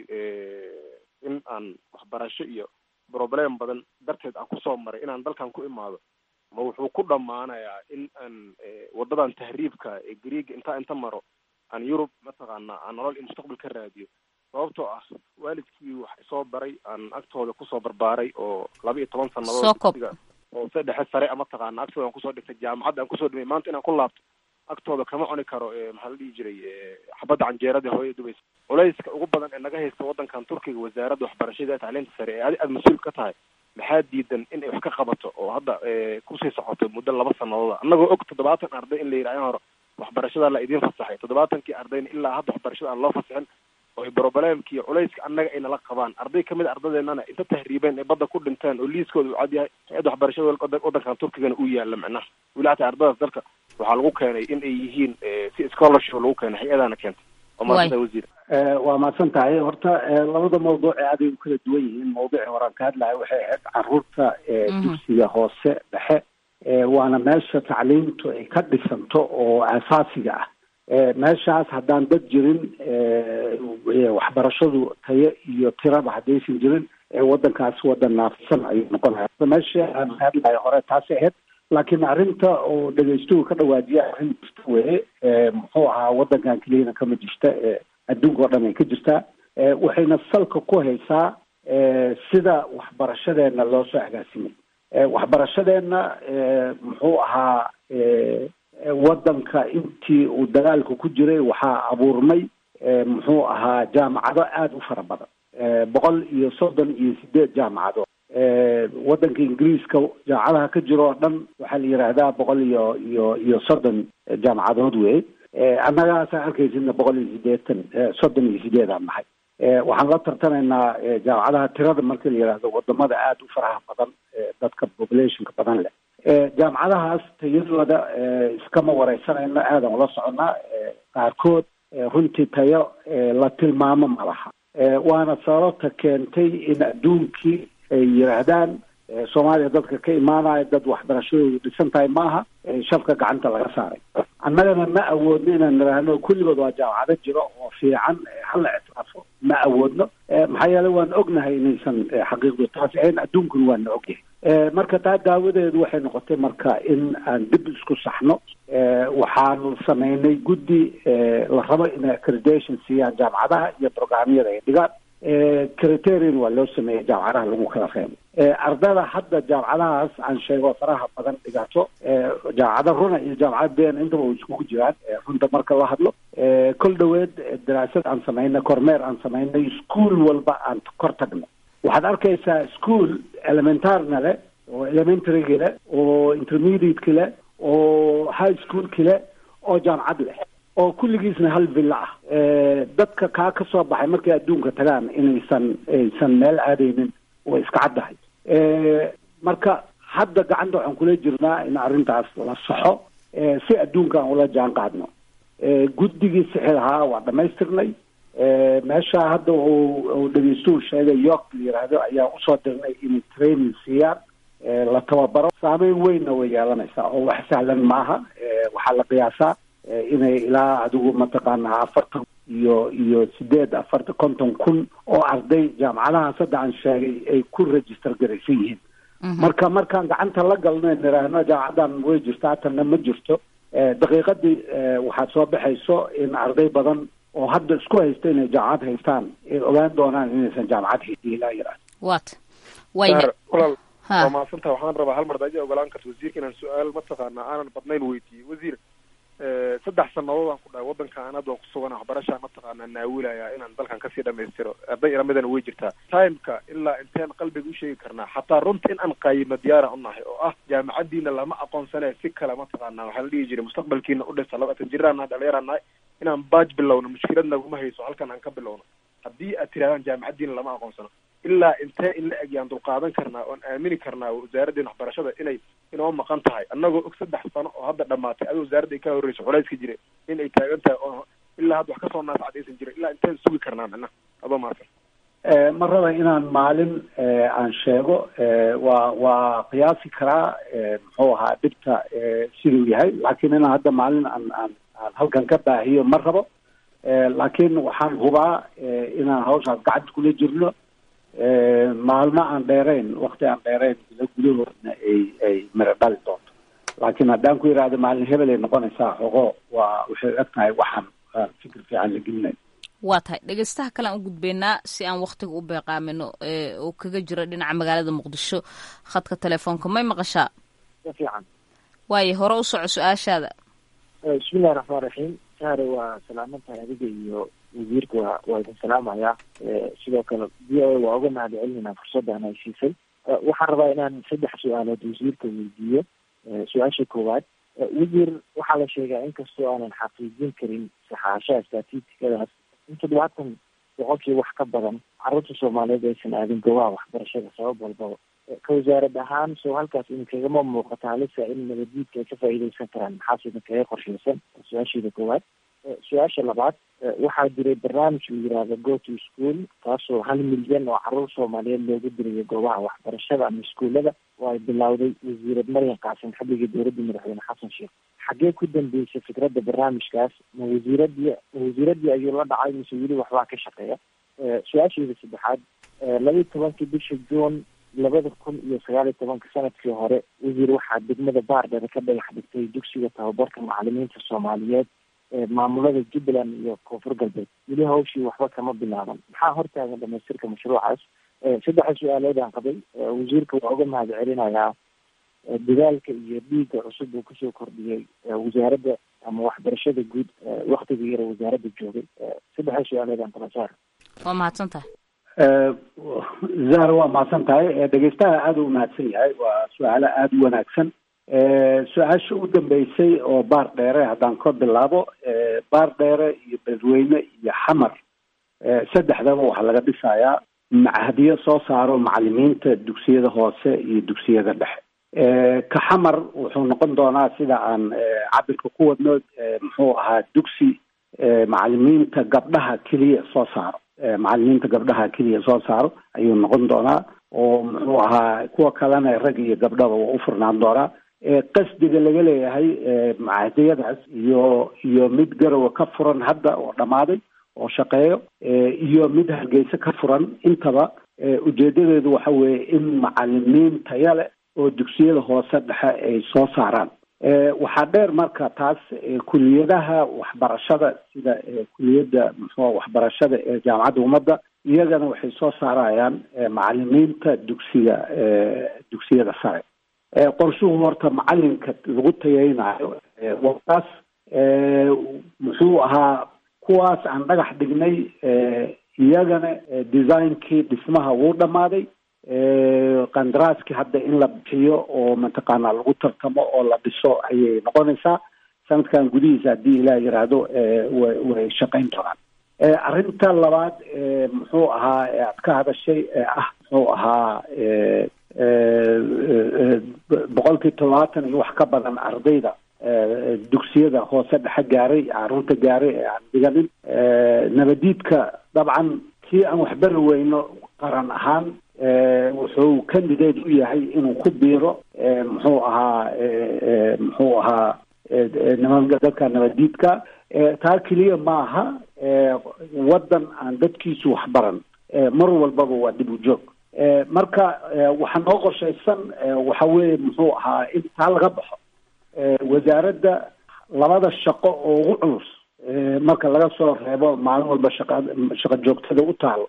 in aan waxbarasho iyo problem badan darteed aan kusoo maray inaan dalkan ku imaado ma wuxuu ku dhammaanayaa in aan wadadan tahriibka ee greega intaa inta maro aan yurub mataqaanaa aan nolol iyo mustaqbal ka raadiyo sababtoo ah waalidkii wax isoo baray aan agtooda kusoo barbaaray oo laba iyo toban sanadood oo se dhexe sare a mataqaana agtooda aan kusoo dhigtay jaamacadda aan kusoo dhimay maanta inaan ku laabto agtooda kama cuni karo maxaa la dhihi jiray xabadda canjeerada hooya dubaysa culayska ugu badan ee naga haysta waddankan turkiga wasaaradda waxbarashada ee tacliinta sare ee adi aada mas-uul ka tahay maxaa diidan in ay wax ka qabato oo hadda kusii socoto muddo laba sanadooda annagoo og toddobaatan arday in la yidhaha in hore waxbarashada la idiin fasaxay toddobaatankii ardayna ilaa hadda waxbarashada aan loo fasaxin oo problemki iyo culayska annaga ay nala qabaan arday kamid a ardadeennana inta tahriibeen ay badda ku dhinteen oo liiskooda uu cad yahay hay-adda waxbarashada waddankan turkigana uu yaala macnaha weli hataa ardadaas dalka waxaa lagu keenay in ay yihiin si scholarship lagu keenay hay-adana keentay waa maasanta wasiir waa mahadsan tahay horta labada mawduuc ee aday u kala duwan yihiin mawduucii horaan ka hadlahay waxay ahayd caruurta dugsiga hoose dhexe waana meesha tacliimtu ay ka dhisanto oo asaasiga ah meeshaas haddaan dad jirin waxbarashadu tayo iyo tiraba haddaysan jirin waddankaas waddan naafisan ayuu noqonaya meesha aan hadlayo hore taasi ahayd laakiin arrinta oo dhegeystuhu ka dhawaajiya arrin jirta weye muxuu ahaa waddankan keliyana kama jirta adduunka oo dhan ay ka jirtaa waxayna salka ku haysaa sida waxbarashadeena loo soo agaasimay waxbarashadeenna muxuu ahaa waddanka intii uu dagaalka ku jiray waxaa abuurmay muxuu ahaa jaamacado aada u fara badan boqol iyo soddon iyo sideed jaamacadood waddanka ingiriiska jaamacadaha ka jiro oo dhan waxaa la yidhaahdaa boqol iyo iyo iyo soddon jaamacadood wey annagaasaa arkaysidna boqol iyo sideetan soddon iyo sideedaan nahay waxaan la tartamaynaa jaamacadaha tirada marka la yidhaahdo wadamada aada u faraha badan dadka populationka badan leh jaamacadahaas tayadooda iskama wareysanayno aadan ula soconnaa qaarkood runtii tayo la tilmaamo ma laha waana sababta keentay in adduunkii ay yidhaahdaan soomaaliya dadka ka imaanaya dad waxbarashadoodu dhisan tahay maaha shabka gacanta laga saaray annagana ma awoodno inaan nidhaahno kulligood waa jaamacado jiro oo fiican hala ictiraafo ma awoodno maxaa yeele waan ognahay inaysan xaqiiqdu taasi ahayn adduunkuna waana ogyahay marka taa daawadeedu waxay noqotay marka in aan dib isku saxno waxaanu sameynay guddi la rabo inay accreditation siiyaan jaamacadaha iyo programyada ay dhigaan criterion waa loo sameeyey jaamacadaha lagu kala reebo ardada hadda jaamacadahaas aan sheego faraha badan dhigato jaamacada runa iyo jaamacada been intaba way iskugu jiraan runta marka la hadlo kol dhoweed daraasad aan samaynay kormeer aan samaynay school walba aan kor tagno waxaad arkaysaa school elementarna leh oo elementaryga leh oo intermediateka leh oo high schoolka leh oo jaamacad leh oo kulligiisna hal villa ah dadka kaa ka soo baxay markay adduunka tagaan inaysan aysan meel aadaynin way iska caddahay marka hadda gacanta waxaan kula jirnaa in arrintaas la saxo si adduunka aan ula jaan qaadno guddigii sixi lahaa waa dhamaystirnay meesha hadda uu dhegeystuhu sheegay york la yiraahdo ayaa usoo dirnay inay training siiyaan la tababaro saameyn weynna way yeelanaysaa oo wax sahlan maaha waxaa la qiyaasaa inay ilaa adigu mataqaanaa afartan iyo iyo sideed afartan konton kun oo arday jaamacadahaas hadda aan sheegay ay ku register garaysan yihiin marka markaan gacanta la galno niraahno jaamacadan way jirtaa tanna ma jirto daqiiqadii waxaad soo baxayso in arday badan oo hadda isku haysta inay jaamacad haystaan ay ogaan doonaan inaysan jaamacad haysin ilaa yaraad wat walaal waa mahadsanta waxaan rabaa hal mar daja ogolaan karta wasiirka inaan su-aal mataqaana aanan badnayn weydiiyey wasiir saddex sanadood aan ku dhahay waddanka aan hadda ku sugan waxbarashaa mataqaanaa naawilaya inaan dalkan kasii dhamaystiro arday ilamidana way jirtaa timeka ilaa inteen qalbiga usheegi karnaa xataa runta in aan qaayimo diyaara unahay oo ah jaamacadiina lama aqoonsane si kale mataqaana waxaa la dhihi jiray mustaqbalkiina udhisa labatan jiraan nahay dhalinyaraan nahay inaan baaj bilowno mushkilad naguma hayso halkan aan ka bilowno haddii aad tirahdaan jaamacadiina lama aqoonsano ilaa intee in la eg yaan dulqaadan karnaa oon aamini karnaa wasaaraddeena waxbarashada inay inoo maqan tahay annagoo og saddex sano oo hadda dhamaatay adi wasaaradda ay ka horreyso culayska jira in ay taagan tahay oo ilaa hadda wax kasoo naasacad aysan jirin ilaa inteen sugi karnaa micnaha adoo mahadsan ma raba inaan maalin aan sheego waa waa qiyaasi karaa muxuu ahaa dhibta siduu yahay laakiin inaan hadda maalin aan aan aan halkan ka baahiyo ma rabo laakiin waxaan hubaa inaan hawshaas gacanta kula jirno maalmo aan dheerayn wakti aan dheerayn ila gudahoodna ay ay miro dhali doonto laakiin haddaan ku yidhaahdo maalin hebel ay noqonaysaa xogo waa waxay eg tahay waxaan fikir fiican la gelinayo waa tahay dhegeystaha kale aan u gudbeynaa si aan waktiga u beeqaamino oo kaga jiro dhinaca magaalada muqdisho khadka telefoonka may maqashaa fiican waayo hore u soco su-aashaada bismillahi raxmaan raxiim sahre waa salaaman tahay adiga iyo wasiirka waa waa idin salaamayaa sidoo kale v o a waa uga mahad celinayna fursaddan ay siisay waxaan rabaa inaan saddex su-aalood wasiirka weydiiyo su-aasha koowaad wasiir waxaa la sheegaa inkastoo aanan xaqiijin karin saxaashaha statistikadaas in toddobaatan boqolkii wax ka badan carruurta soomaaliyeed aysan aadin goobaha waxbarashada sabab walbaba ka wasaarad ahaan soo halkaas idinkagama muuqata halisa in nabadiidka ay ka faa'iideysan karaan maxaase idinkaga qorsheysan su-aasheeda koowaad su-aasha labaad waxaa jiray barnaamij uu yiraahdo go to school kaasoo hal milyan oo caruur soomaaliyeed loogu dirayo goobaha waxbarashada ama iskuullada oo ay bilowday wasiirad maryan qaasim xilligii dowladda madaxweyne xasan sheekh xaggee ku dambeysay fikradda barnaamijkaas ma wasiiradii ma wasiiradii ayuu la dhacay mise weli waxbaa ka shaqeeya su-aasheeda saddexaad laba iyo tobankii bisha juun labada kun iyo sagaal iyo tobanka sanadkii hore wasiir waxaa degmada baardhare ka dhagax dhigtay dugsiga tababarka macalimiinta soomaaliyeed maamulada jubbaland iyo koonfur galbeed weli hawshii waxba kama bilaaban maxaa hortaagan dhamaystirka mashruucaas saddexa su-aalood aan qabay wasiirka waa uga mahad celinayaa dadaalka iyo dhiigga cusub uu kusoo kordhiyey wasaaradda ama waxbarashada guud waktiga yara wasaaradda joogay saddexa su-aalood aan kala saar waa mahadsan tahay zahra waa mahadsan tahay dhegeystaha aada u mahadsan yahay waa su-aalo aada u wanaagsan su-aasha u dambeysay oo baar dheere haddaan ka bilaabo baar dheere iyo beledweyne iyo xamar saddexdaba waxaa laga dhisayaa machadiyo soo saaro macalimiinta dugsiyada hoose iyo dugsiyada dhexe ka xamar wuxuu noqon doonaa sida aan cabirka ku wadno muxuu ahaa dugsi macalimiinta gabdhaha keliya soo saaro macalimiinta gabdhaha keliya soo saaro ayuu noqon doonaa oo muxuu ahaa kuwa kalena rag iyo gabdhaba waa u furnaan doonaa qasdiga laga leeyahay macadiyadaas iyo iyo mid garowa ka furan hadda oo dhammaaday oo shaqeeyo iyo mid hargeysa ka furan intaba ujeedadeedu waxa weeye in macalimiin taya leh oo dugsiyada hoose dhexe ay soo saaraan waxaa dheer marka taas kuliyadaha waxbarashada sida kuliyadda muxua waxbarashada ee jaamacadda ummadda iyagana waxay soo saarayaan macalimiinta dugsiga dugsiyada sare qorshuhu horta macalinka lagu tayeynayo wataas muxuu ahaa kuwaas aan dhagax dhignay iyagana designkii dhismaha wuu dhammaaday qandaraaskii hadda in la bixiyo oo mataqaanaa lagu tartamo oo la dhiso ayay noqonaysaa sanadkan gudihiisa haddii ilaah yiraahdo wa way shaqayn doonaan arrinta labaad muxuu ahaa aad ka hadashay ee ah muxuu ahaa boqolkii todobaatan iyo wax ka badan ardayda dugsiyada hoose dhexe gaaray caruurta gaaray ee aan dhiganin nabadiidka dabcan kii aan waxbari weyno qaran ahaan wuxuu candidate u yahay inuu ku biiro muxuu ahaa muxuu ahaa nimanka dadka nabadiidka taa keliya maaha waddan aan dadkiisu waxbaran mar walbaba waa dib u joog marka waxaa noo qorshaysan waxa weeye muxuu ahaa in taa laga baxo wasaaradda labada shaqo oo ugu culus marka laga soo reebo maalin walba shaqa shaqo joogtada u taalo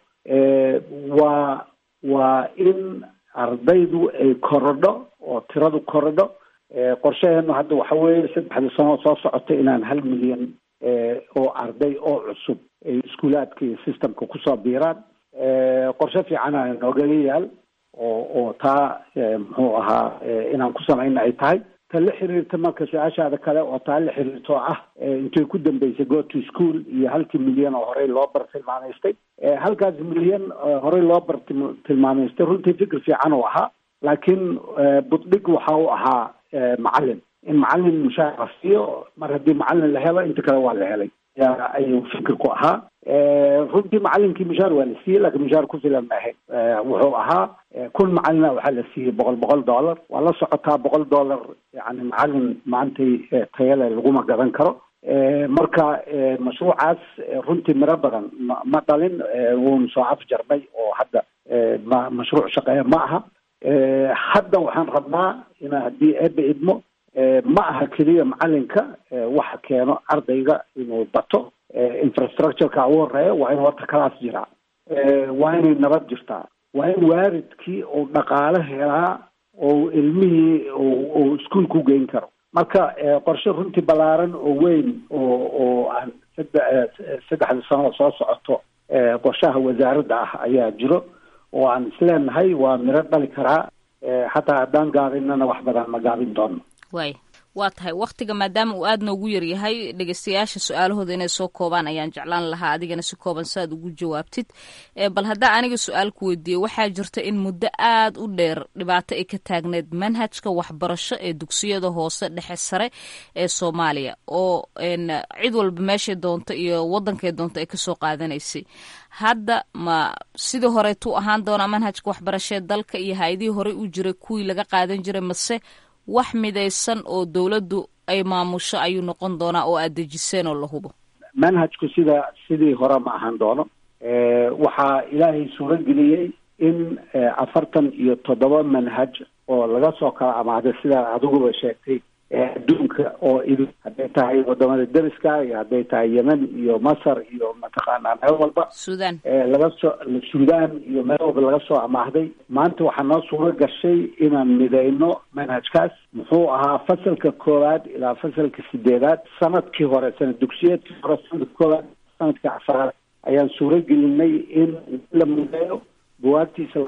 waa waa in ardaydu ay korodho oo tiradu korodho qorshaheenu hadda waxa weeye saddexda sano soo socota inaan hal milyan oo arday oo cusub ay iskuulaadka iyo systemka kusoo biiraan qorshe fiicana noogaga yaal oo oo taa muxuu ahaa inaan ku samayna ay tahay ta la xiriirta marka su-aashaada kale oo taa la xiriirto ah intay ku dambeysay go to school iyo halkii milyan oo horey loo bar tilmaamaystay halkaas milyan horey loo bar tilmaamaystay runtii fikir fiican uu ahaa laakiin buddhig waxa uu ahaa macalin in macalin mushaara siiyo mar haddii macalin la helo inta kale waa la helay ayuu fikirku ahaa runtii macalinkii mushaar waa la siiyey laakiin mushaar ku filan ma ahayn wuxuu ahaa kun macalina waxaa la siiyey boqol boqol dollar waa la socotaa boqol dollar yani macalin maantay tayale laguma gadan karo marka mashruucaas runtii miro badan ma ma dhalin wuuna soo afjarmay oo hadda ma mashruuc shaqeeya ma aha hadda waxaan rabnaa ina haddii eeba idmo ma aha keliya macalinka waxa keeno ardayga inuu bato infrastructureka ugu horeeya waa in horta kalaas jiraa waa inay nabad jirtaa waa in waalidkii uu dhaqaalo helaa oo ilmihii uu iskuol ku geyn karo marka qorshe runtii ballaaran oo weyn oo oo aan sadde saddexda sano soo socoto qorshaha wasaaradda ah ayaa jiro oo aan isleenahay waa miro dhali karaa xataa haddaan gaabinana wax badan ma gaabin doono waay waa tahay wakhtiga maadaama uu aada noogu yaryahay dhegeystayaasha su-aalahooda inay soo koobaan ayaan jeclaan lahaa adigana si kooban saaad ugu jawaabtid bal haddaa aniga su-aal ku weydiiye waxaa jirta in muddo aada u dheer dhibaato ay ka taagneed manhajka waxbarasho ee dugsiyada hoose dhexe sare ee soomaaliya oo cid walba meeshay doonto iyo waddankay doonto ay kasoo qaadanaysay hadda ma sidii horeetuu ahaan doonaa manhajka waxbarashee dalka iyo hay-adihii horey u jiray kuwii laga qaadan jiray mase wax midaysan oo dowladdu ay maamusho ayuu noqon doonaa oo aad dejiseen oo la hubo manhajku sida sidii hore ma ahaan doono waxaa ilaahay suuro geliyey in afartan iyo toddoba manhaj oo laga soo kala amaaday sidaa adiguba sheegtay adduunka oo idin hadday tahay wadamada deriska iyo hadday tahay yemen iyo masar iyo mataqaanaa meel walba sudan laga soo suudaan iyo meel walba laga soo amaahday maanta waxaa noo suuro gashay inaan midayno manhajkaas muxuu ahaa fasalka koowaad ilaa fasalka sideedaad sanadkii hore sanad dugsiyeedkii hore sanadka koowaad sanadka afaraad ayaan suuro gelinay in la mideeyo buwaagtiisa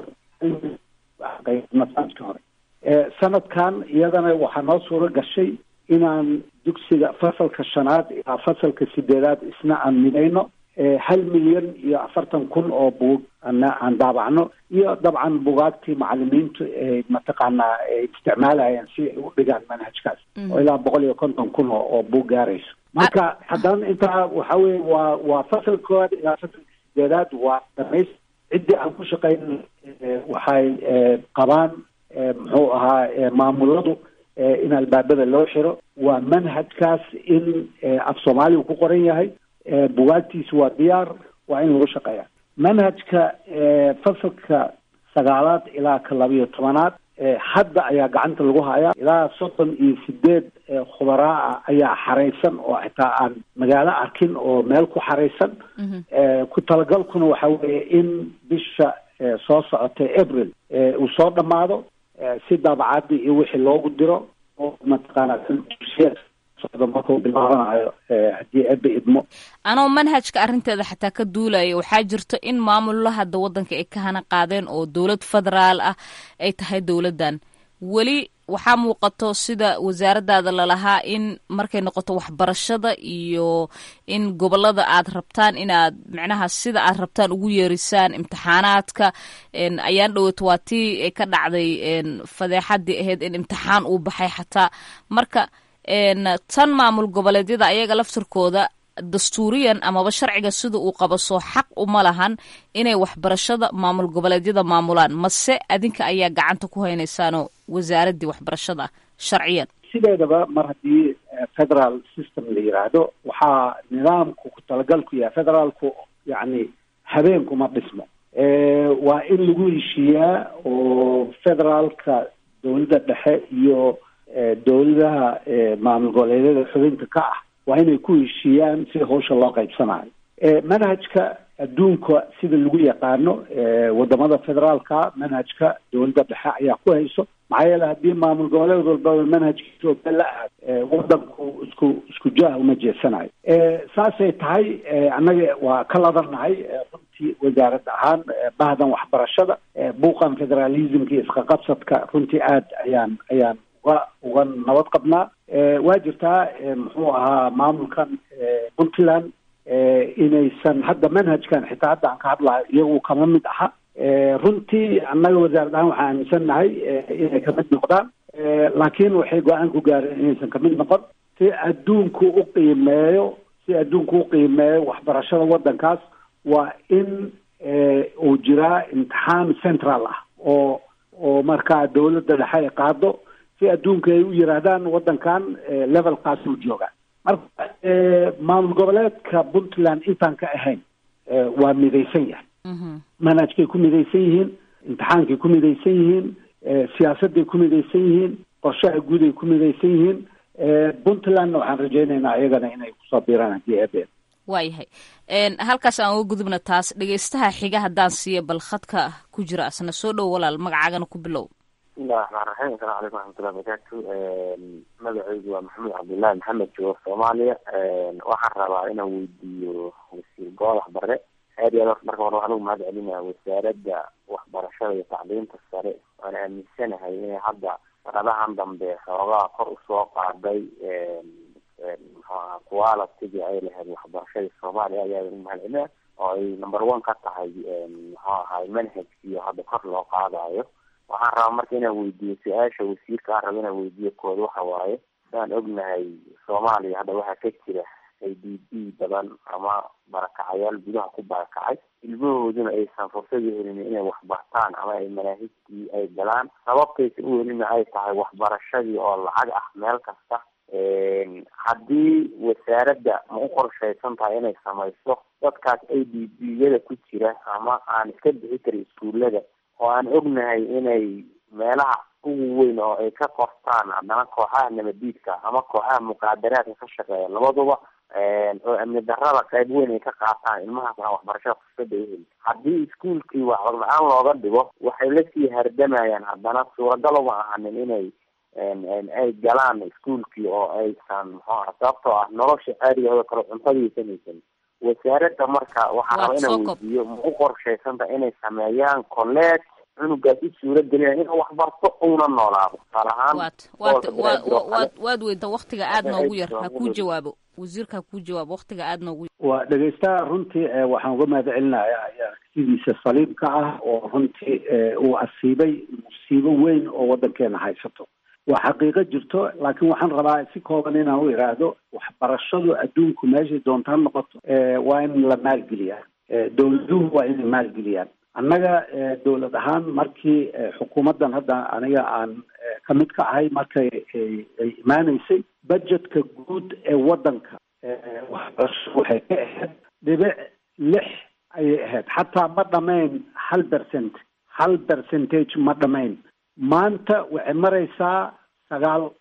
sanadkii hore sanadkan iyadana waxaa noo suuro gashay inaan dugsiga fasalka shanaad ilaa fasalka sideedaad isna aan midayno hal milyan iyo afartan kun oo buug ana aan daabacno iyo dabcan bugaagtii macalimiintu ay mataqaanaa ay isticmaalayaan si ay u dhigaan manhajkaas oo ilaa boqol iyo konton kun oo oo buug gaarayso marka haddana intaa waxa weye waa waa fasalka koowaad ilaa fasalka sideedaad waa dhamays ciddii aan ku shaqayn waxay qabaan muxuu ahaa maamuladu in albaabada loo xiro waa manhajkaas in af soomaaliga ku qoran yahay bugaagtiisa waa diyaar waa in lagu shaqeeya manhajka fasalka sagaalaad ilaa ka labiyo tobanaad hadda ayaa gacanta lagu hayaa ilaa soddon iyo sideed khubaraa ah ayaa xaraysan oo xitaa aan magaalo arkin oo meel ku xaraysan ku talagalkuna waxa weeye in bisha soo socota april uu soo dhammaado si daabacadii iyo wixii loogu diro oo mataqaana socdo markuu bilaabanayo haddii ebe idmo anoo manhajka arrinteeda xataa ka duulaya waxaa jirto in maamullo hadda waddanka ay ka hana qaadeen oo dowlad federaal ah ay tahay dowladdan weli waxaa muuqato sida wasaaradaada lalahaa in markay noqoto waxbarashada iyo in gobolada aad rabtaan inaad micnaha sida aad rabtaan ugu yeerisaan imtixaanaadka ayaan dhowaato waa tii ay ka dhacday fadeexadii ahayd in imtixaan uu baxay xataa marka tan maamul goboleedyada ayaga laftirkooda dastuuriyan amaba sharciga sida uu qabo soo xaq uma lahan inay waxbarashada maamul goboleedyada maamulaan mase adinka ayaa gacanta ku haynaysaanoo wasaaraddii waxbarashada sharciyan sideedaba mar haddii federal system la yiraahdo waxaa nidaamku ku talagalku yahay federaalku yacni habeenkuma dhismo waa in lagu heshiiyaa oo federaalka dowladda dhexe iyo dowladaha maamul goboleedyada xubinta ka ah waa inay ku heshiiyaan sida hawsha loo qaybsanayo manhajka adduunka sida lagu yaqaano wadamada federaalka manhajka dowladda dhexe ayaa ku hayso maxaa yeele haddii maamul goboleed walbaba manhajkiisa oo kale la aad wadanku isku isku jaah uma jeesanayo saasay tahay annaga waa ka ladannahay runtii wasaarad ahaan bahdan waxbarashada buuqan federalismka iyo isqaqabsadka runtii aad ayaan ayaan uga uga nabad qabnaa waa jirtaa muxuu ahaa maamulkan puntland inaysan hadda manhajkan xitaa hadda aan ka hadlayo iyagu kama mid aha runtii annaga wasaarad ahaan waxaan aaminsannahay inay kamid noqdaan laakiin waxay go-aan ku gaareen inaysan kamid noqon si adduunku u qiimeeyo si adduunku u qiimeeyo waxbarashada waddankaas waa in uu jiraa imtixaan central ah oo oo markaa dowladda dhexe ay qaado si adduunka ay u yiraahdaan waddankan levelkaasuu joogaa marka maamul goboleedka puntland intaan ka ahayn waa midaysan yahay manhajkay ku midaysan yihiin imtixaankay ku midaysan yihiin siyaasadday ku midaysan yihiin qorshaha guud ay ku midaysan yihiin puntlandna waxaan rajaynaynaa iyagana inay kusoo biiraan haddii eebeen waayahay halkaas aan uga gudubna taas dhegeystaha xiga haddaan siiya bal khadka ku jira asna soo dhow walaal magacaagana ku bilow bismillahi raxmaan raxiim asalamu calaykum waraxmatullahi barakaatu magacaygu waa maxamed cabdullahi maxamed joogo soomaaliya waxaan rabaa inaan weydiiyo wasiir golax bare aad iyo aad marka hore waxaan ugu mahad celinaya wasaaradda waxbarashada iyo tacliinta sare waan aaminsanahay inay hadda sanadahan dambe xoogaa kor usoo qaaday mxuaha qualitiga ay lahayd waxbarashada soomaaliya ayaa ugu mahad celinaya oo ay number one ka tahay muxuu ahay manhajkiiyo hadda kor loo qaadayo waxaan rabaa marka inaan weydiiyo su-aasha wasiirka aan raba inaan weydiiyo kooda waxa waaye sidaan ognahay soomaaliya hadda waxaa ka jira a d b badan ama barakacayaal gudaha ku barakacay ilmahooduna aysan fursad u helin inay waxbartaan ama ay manaahijtii ay galaan sababtaysa u helina ay tahay waxbarashadii oo lacag ah meel kasta haddii wasaaradda ma u qorshaysan tahay inay samayso dadkaas a d b yada ku jira ama aan iska bixi karin iskuullada oo aan ognahay inay meelaha ugu weyn oo ay ka qortaan haddana kooxaha nabadiidka ama kooxaha muqaadaraadka ka shaqeeya labaduba oo amni darada qayb weyn ay ka qaataan ilmahaas aan waxbarashada fursada uheli haddii iskuolkii waxba la-aan looga dhigo waxay lasii hardamayaan haddana suuragal uma ahanin inay ay galaan iskuolkii oo aysan muxuu aha sababtoo ah nolosha caadigeeda kale cuntadiisan haysan wasaaradda marka waxaa raba inaan weydiiyo ma u qorshaysanta inay sameeyaan colleeg cunugaas u suura gelina inuu waxbarto una noolaado tusaale ahaan waad waad weynta waktiga aada noogu yar ha kuu jawaabo wasiirka ha kuu jawaabo waktiga aada noogu yar waa dhegeystaha runtii waxaan uga mahad celinayaa aragtidiisa saliimka ah oo runtii uu asiibay musiibo weyn oo waddankeena haysato waa xaqiiqo jirto laakiin waxaan rabaa si kooban inaan u iraahdo waxbarashadu adduunku meeshay doontaa noqoto waa in la maalgeliyaa dowladuhu waa inay maalgeliyaan annaga dowlad ahaan markii xukuumaddan hadda aniga aan ka mid ka ahay markay ay imaaneysay budgetka guud ee waddanka waxbarasho waxay ka ahayd dhibic lix ayay ahayd xataa ma dhamayn hal percent hal percentage ma dhamayn maanta waxay maraysaa sagaal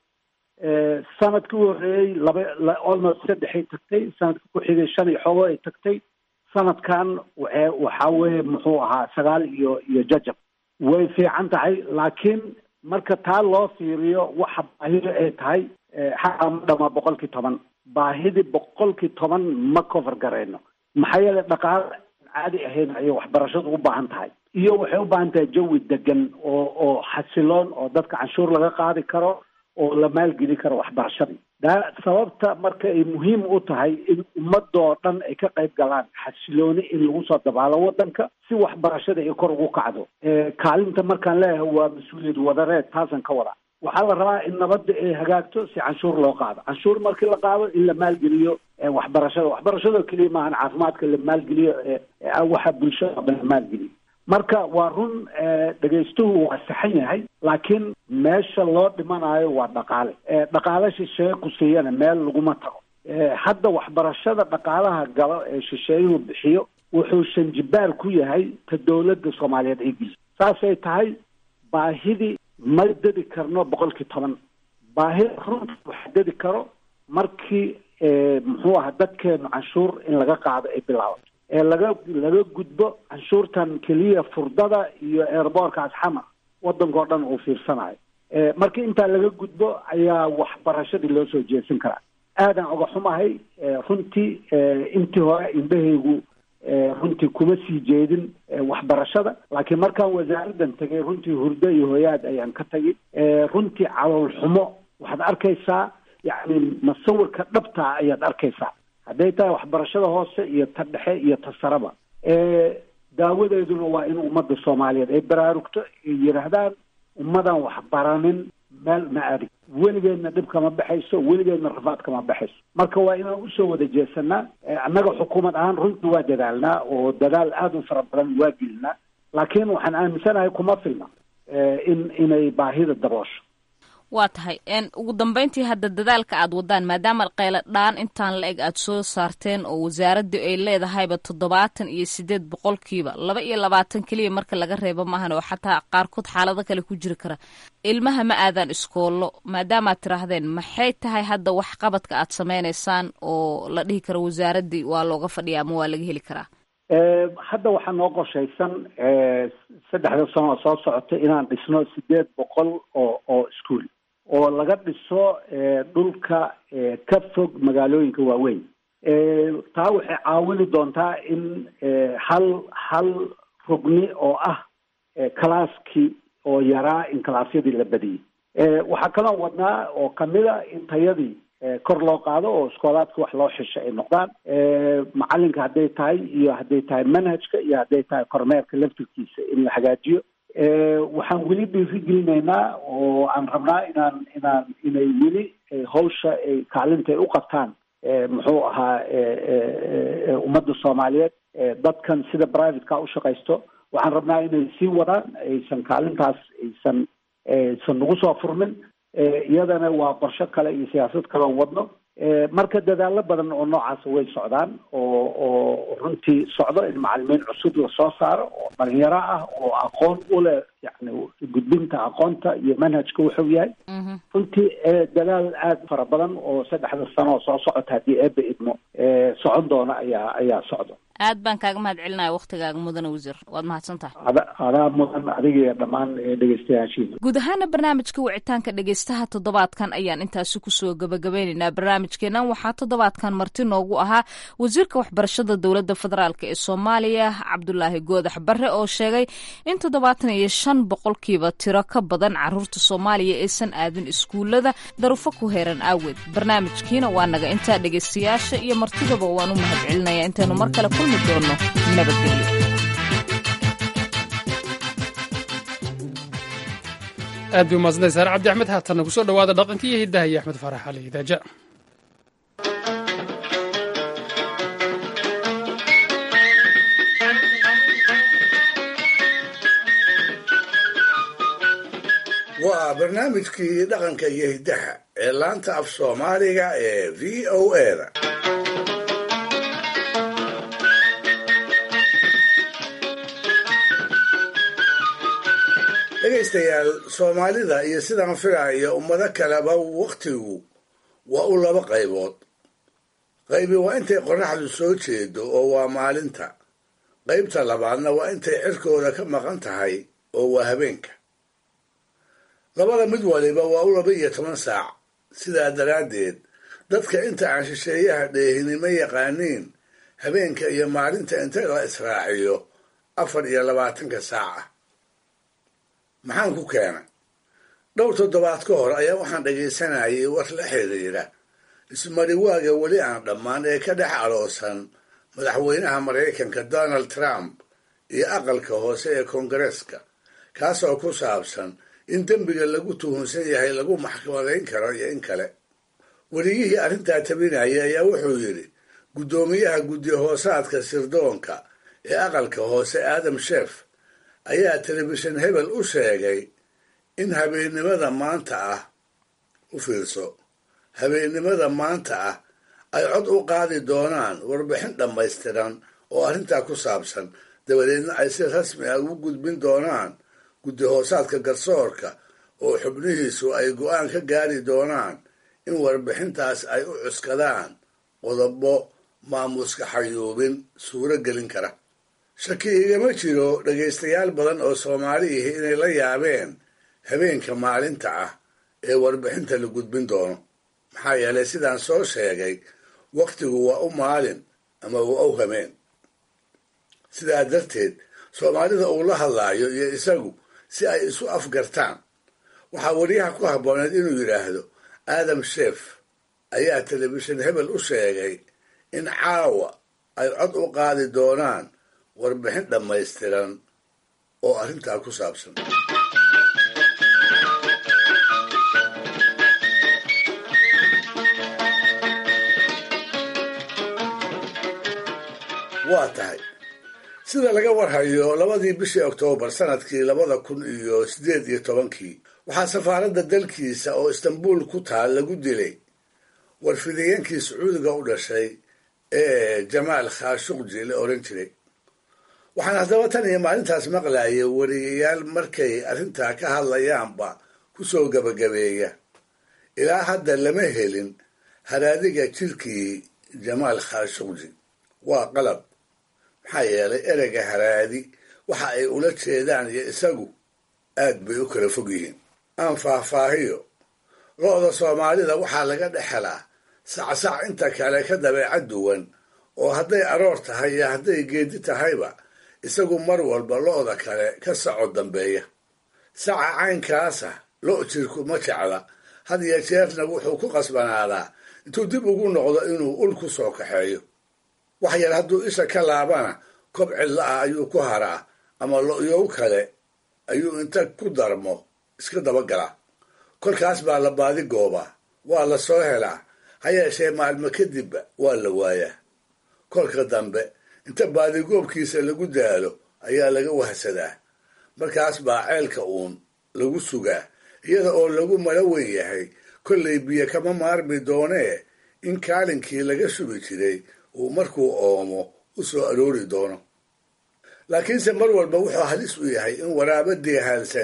sanadkii u horreeyey laba almost saddexay tagtay sanadka ku xigay shan iyo xoogo ay tagtay sanadkan waxa waxaa weeye muxuu ahaa sagaal iyo iyo jajab way fiican tahay laakiin marka taa loo fiiriyo waxa baahida ay tahay xataa ma dhamaa boqolkii toban baahidii boqolkii toban ma cover garayno maxaa yeelay dhaqaale caadi ahayn ayay waxbarashadu u baahan tahay iyo waxay u baahan tahay jawi degan oo oo xasiloon oo dadka canshuur laga qaadi karo oo la maalgeli karo waxbarashadii daa sababta marka ay muhiim u tahay in ummadoo dhan ay ka qayb galaan xasilooni in lagu soo dabaalo waddanka si waxbarashada ay kor ugu kacdo kaalinta markaan leeyahay waa mas-uuliyad wadareed taasan ka wada waxaa la rabaa in nabadda ay hagaagto si canshuur loo qaado canshuur markii la qaado in la maalgeliyo waxbarashada waxbarashadoo keliya maahan caafimaadka la maalgeliyo waxa bulshada dhan la maalgeliyo marka waa run dhegaystuhu waa saxan yahay laakiin meesha loo dhimanayo waa dhaqaale dhaqaale shisheeye ku siiyana meel laguma tago hadda waxbarashada dhaqaalaha galo ee shisheeyuhu bixiyo wuxuu shanjibaar ku yahay ta dowladda soomaaliyeed ay geliso saasay tahay baahidii ma dedi karno boqolkii toban baahida runta waxa dedi karo markii muxuu aha dadkeenu canshuur in laga qaado ay bilaabato ee laga laga gudbo canshuurtan keliya furdada iyo airboorkaas xamar waddankao dhan uu fiirsanayo markii intaa laga gudbo ayaa waxbarashadii loo soo jeesan karaa aadan oga xumahay runtii intii hore indhahaygu runtii kuma sii jeedin waxbarashada laakiin markaan wasaaraddan tagay runtii hurdo iyo hoyaad ayaan ka tagay runtii calool xumo waxaad arkaysaa yacni masawirka dhabtaa ayaad arkaysaa hadday tahay waxbarashada hoose iyo ta dhexe iyo ta saraba daawadeeduna waa in ummadda soomaaliyeed ay baraarugto ay yidhaahdaan ummadan waxbaranin meel ma adig weligeedna dhib kama baxayso weligeedna rafaad kama baxayso marka waa inaan usoo wada jeesanaa annaga xukuumad ahaan runtii waa dadaalnaa oo dadaal aada u fara badan waa gelinaa laakiin waxaan aaminsanahay kuma filna in inay baahida daboosho waa tahay ugu dambeyntii hadda dadaalka aad wadaan maadaama qaylo dhaan intaan la eg aad soo saarteen oo wasaaradii ay leedahayba toddobaatan iyo sideed boqolkiiba laba iyo labaatan keliya marka laga reebo maahan oo xataa qaarkood xaalado kale ku jiri kara ilmaha ma aadaan iskoollo maadaamaad tiraahdeen maxay tahay hadda wax qabadka aad sameynaysaan oo la dhihi karo wasaaradii waa looga fadhiya ama waa laga heli karaa hadda waxaa noo qorshaysan saddexda sano oo soo socota inaan dhisno sideed boqol oo oo iskuol oo laga dhiso dhulka ka fog magaalooyinka waaweyn taa waxay caawini doontaa in hal hal rugni oo ah calaaskii oo yaraa in calaasyadii la badiyey waxaa kaloo wadnaa oo kamida in tayadii kor loo qaado oo iskoolaadka wax loo xisho ay noqdaan macalinka hadday tahay iyo hadday tahay manhajka iyo hadday tahay kormeerka laftirkiisa in la hagaajiyo waxaan weli dhiirigelinaynaa oo aan rabnaa inaan inaan inay weli hawsha ay kaalinta ay u qabtaan muxuu ahaa ummadda soomaaliyeed dadkan sida privateka u shaqaysto waxaan rabnaa inay sii wadaan aysan kaalintaas aysan aysan nagu soo furmin iyadana waa qorsho kale iyo siyaasad kaleon wadno marka dadaalo badan oo noocaas way socdaan oo oo runtii socdo in macalimiin cusub lasoo saaro oo dhalinyaro ah oo aqoon u leh yani gudbinta aqoonta iyo manhajka wuxuu yahay runtii dadaal aada fara badan oo saddexda sano oo soo socota haddii eeba idmo socon doona ayaa ayaa socda aad baan kaaga mahad celinaya waktigaaga mudane wasiir waad mahadsan tahay adaa mudan adiga iyo dhammaan dhegeystayaashiina guud ahaana barnaamijka wicitaanka dhegeystaha toddobaadkan ayaan intaasi kusoo gabagabeyneynaa barnaamijkeenan waxaa toddobaadkan marti noogu ahaa wasiirka waxbarashada dowladda federaalk ee soomaaliya cabdulaahi goodax barre oo sheegay in toddobaatan iyo shan boqolkiiba tiro ka badan caruurta soomaaliya aysan aadin iskuulada darufo ku heeran aaweed barnaamijkiina waa naga intaa dhegeystayaasha iyo martidaba waan u mahad celinaya intaynu mar kale kulmi doono nabadgelyo aad bay umaadsantay saare cabdi axmed haatanna kusoo dhawaada dhaqanka iyo hiddaha iyo axmed faarax ali idaaja waa barnaamijkii dhaqanka iyo hiddaha ee laanta af soomaaliga ee v o eda dhegaystayaal soomaalida iyo sidaan filaayo ummado kaleba wakhtigu waa u laba qaybood qaybi waa intay qorraxdu soo jeedo oo waa maalinta qaybta labaadna waa intay cirkooda ka maqan tahay oo waa habeenka labada mid waliba waa u laba iyo toban saac sidaa daraaddeed dadka inta aan shisheeyaha dheehinimo yaqaaniin habeenka iyo maalinta inta la israaciyo afar iyo labaatanka saac ah maxaan ku keenay dhowr toddobaad ka hor ayaa waxaan dhagaysanayay war la xiriira ismariwaaga weli aan dhammaan ee ka dhex aloosan madaxweynaha maraykanka donald trump iyo aqalka hoose ee koongareeska kaasoo ku saabsan in dembiga lagu tuhunsan yahay lagu maxkamadayn karo iyo in kale weriyihii arrintaa tabinaya ayaa wuxuu yidhi guddoomiyaha guddi hoosaadka sirdoonka ee aqalka hoose aadam sheef ayaa telefishin hebel u sheegay in habeennimada maanta ah u fiirso habeennimada maanta ah ay cod u qaadi doonaan warbixin dhammaystiran oo arrintaa ku saabsan dabadeedna ay si rasmi ah ugu gudbin doonaan guddi hoosaadka garsoorka oo xubnihiisu ay go'aan ka gaari doonaan in warbixintaas ay u cuskadaan qodobo maamuska xayuubin suuro gelin kara shaki igama jiro dhegaystayaal badan oo soomaaliihi inay la yaabeen habeenka maalinta ah ee warbixinta la gudbin doono maxaa yeelay sidaan soo sheegay wakhtigu waa u maalin ama waa u hameen sidaa darteed soomaalida uu la hadlaayo iyo isagu si ay isu afgartaan waxaa wariyaha ku habbooneed inuu yidhaahdo aadam sheef ayaa telefishin hebel u sheegay in caawa ay cod u qaadi doonaan warbixin dhammaystiran oo arrintaa ku saabsan waa tahay sida laga warhayo labadii bishii oktoobar sanadkii labada kun iyo siddeed iyo tobankii waxaa safaaradda dalkiisa oo istanbuul ku taal lagu dilay warfidayeenkii sacuudiga u dhashay ee jamaal khaashuqji la oran jiray waxaan haddaba tan iyo maalintaas maqlayay wariyayaal markay arrintaa ka hadlayaanba ku soo gebagabeeya ilaa hadda lama helin haraadiga jirkii jamaal khaashuqji waa qalab maxaa yeelay ereyga haraadi waxa ay ula jeedaan iyo isagu aad bay u kala fog yihiin aan faahfaahiyo lo-da soomaalida waxaa laga dhex helaa sacsac inta kale ka dabeecad duwan oo hadday aroor tahay iyo hadday geedi tahayba isagu mar walba lo-da kale ka saco dambeeya saca caynkaasa lo' jirku ma jecla had iyo jeerna wuxuu ku qasbanaadaa intuu dib ugu noqdo inuu ul ku soo kaxeeyo wax yar hadduu isha ka laabana kob cidla ah ayuu ku haraa ama lo'yow kale ayuu inta ku darmo iska dabagalaa kolkaas baa la baadi goobaa waa la soo helaa ha yeeshee maalmo kadibba waa la waayaa kolka dambe inta baadigoobkiisa lagu daalo ayaa laga wahsadaa markaas baa ceelka uun lagu sugaa iyada oo lagu mala weyn yahay kollay biyo kama maarmi doonee in kaalinkii laga shubi jiray uu markuu oomo u soo aroori doono laakiinse mar walba wuxuu halis u yahay in waraaba deehaalsani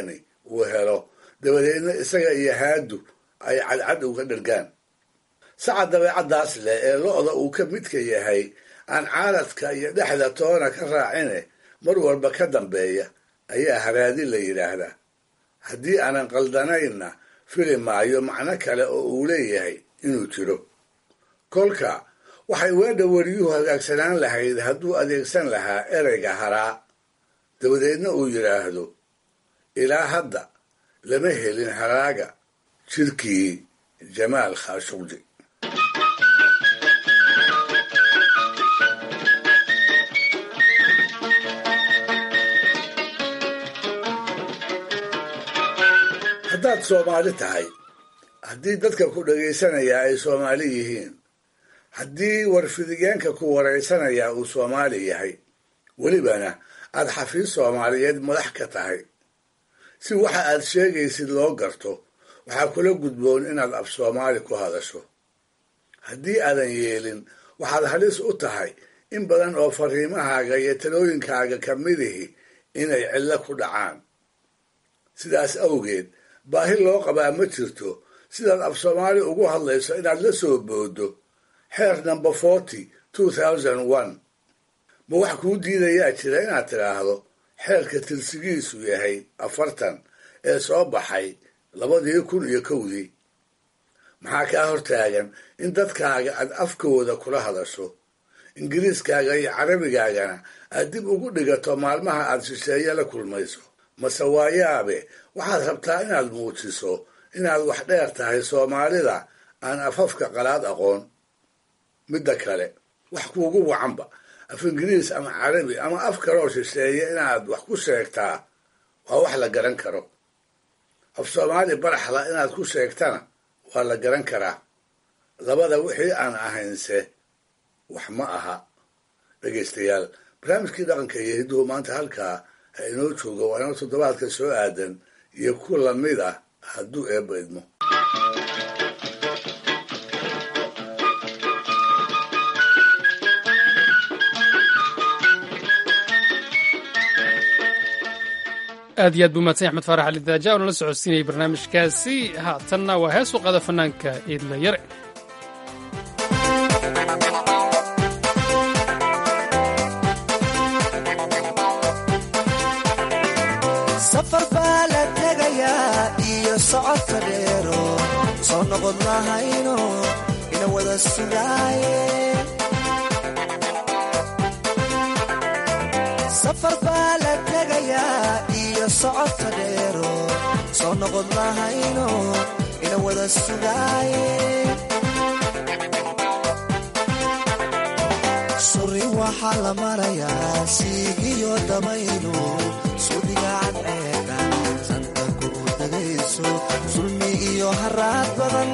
uu helo dabadeedna isaga iyo haadu ay cadcad uga dhergaan saca dabeecaddaas leh ee lo-da uu ka midka yahay aan caaladka iyo dhexda toona ka raacine mar walba ka dambeeya ayaa haraadi la yidhaahdaa haddii aanan qaldanaynna fili maayo macno kale oo uu leeyahay inuu jiro kolka waxay weedha weriyuhu hagaagsanaan lahayd hadduu adeegsan lahaa ereyga haraa dabadeedna uu yidhaahdo ilaa hadda lama helin haraaga jirkii jamaal khaashuqji haddaad soomaali tahay haddii dadka ku dhagaysanayaa ay soomaali yihiin haddii warfidiyeenka ku waraysanayaa uu soomaali yahay welibana aad xafiis soomaaliyeed madax ka tahay si waxa aad sheegaysid loo garto waxaa kula gudboon inaad af soomaali ku hadasho haddii aadan yeelin waxaad halis u tahay in badan oo fariimahaaga iyo talooyinkaaga ka midihi inay cillo ku dhacaan sidaas awgeed baahi loo qabaa ma jirto sidaad af soomaali ugu hadlayso inaad la soo boodo xeer number forty two thousand one ma wax kuu diidayaa jira inaad tidhaahdo xeerka tirsigiisu yahay afartan ee soo baxay labadii kun iyo kowdii maxaa kaa hortaagan in dadkaaga aad afkooda kula hadasho ingiriiskaaga iyo carabigaagana aad dib ugu dhigato maalmaha aad shisheeye la kulmayso mase waayaabe waxaad rabtaa inaad muujiso inaad wax dheer tahay soomaalida aan afafka qalaad aqoon midda kale wax kuugu wacanba af ingiriis ama carabi ama af kaloo shisheeye inaad wax ku sheegtaa waa wax la garan karo af soomaali baraxla inaad ku sheegtana waa la garan karaa labada wixii aan ahaynse wax ma aha dhegaystayaal barnaamijkii dhaqanka iyo hidduhu maanta halkaa ha inoo jooga waa inoo toddobaadka soo aadan iyo ku lamid ah hadduu eebba idmo aad iyo aad buu mahadsan axmed faarax ali daaja oo nala socodsiinayay barnaamijkaasi haatanna waa hees u qaada fanaanka iidla yare safar baa la tegayaa iyo socodka dheero soo noqod lahayno ina wada sugaaye safar baa la tegayaa iyo socodka dheero soo noqod lahayno ina wada sugaaye suri waxaa la marayaa siigiyo dabaylu sudigaan ceegan santa ku degayso sulmi iyo haraad badan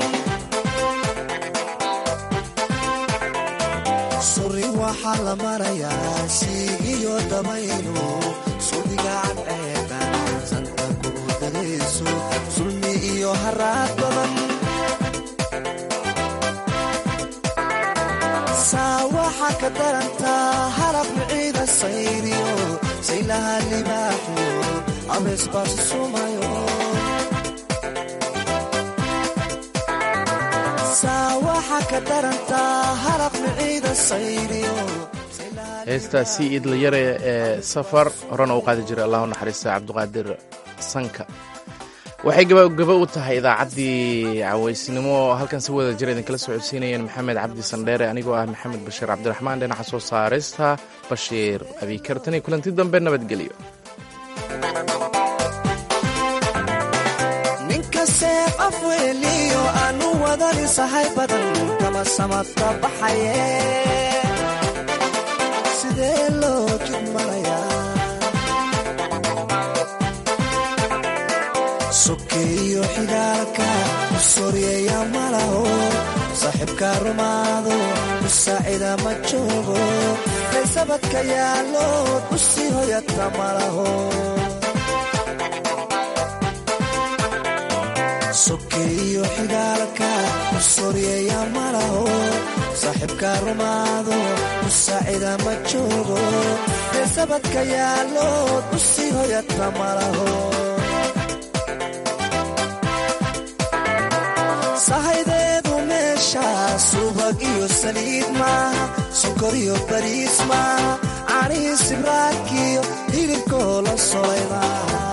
suri waxaa la marayaa siigiyo dabaylu sudigaan ceegan santa ku degayso sulmi iyo haraad badan saa waxaa ka darantaa halab miciida sayriyo saylaha libaaxyo abees baasu sumayo saa waxaa ka darantaa halab miciida sayriyo heestaasi idlayare ee safar horena u qaadi jiray allahu naxariista cabdiqaadir sanka waxay gabagaba u tahay idaacaddii cawaysnimo halkan si wada jir idinkala socodsiinayeen maxamed cabdi sandheere anigoo ah maxamed bashiir cabdiraxmaan dhinaca soo saarista bashiir abiikartani kulanti dambe nabadgelyo ninka seef afweeliyo aanu wadani sahay badan kama samadka baxaye sidee loo jid marayaa sokeeyo xigaalka u soryeeya malaho saaxiibka rumaado u saacida ma joogo kaysabadka yaallood u sii hoyata malaho sokeeyo xigaalka u soryeeya malaho saaxiibka rumaado u saacida ma joogo kaysabadka yaallood u sii hoyata malaho sahaydeedu meesha subag iyo saliid maaha sokor iyo bariis maaha canii sibraakiyo hilibkoo la solay maaha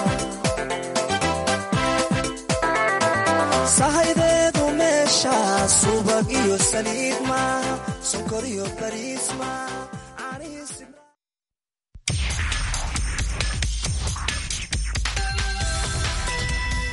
sahaydeedu meesha subag iyo saliid maaha sokor iyo bariis maaha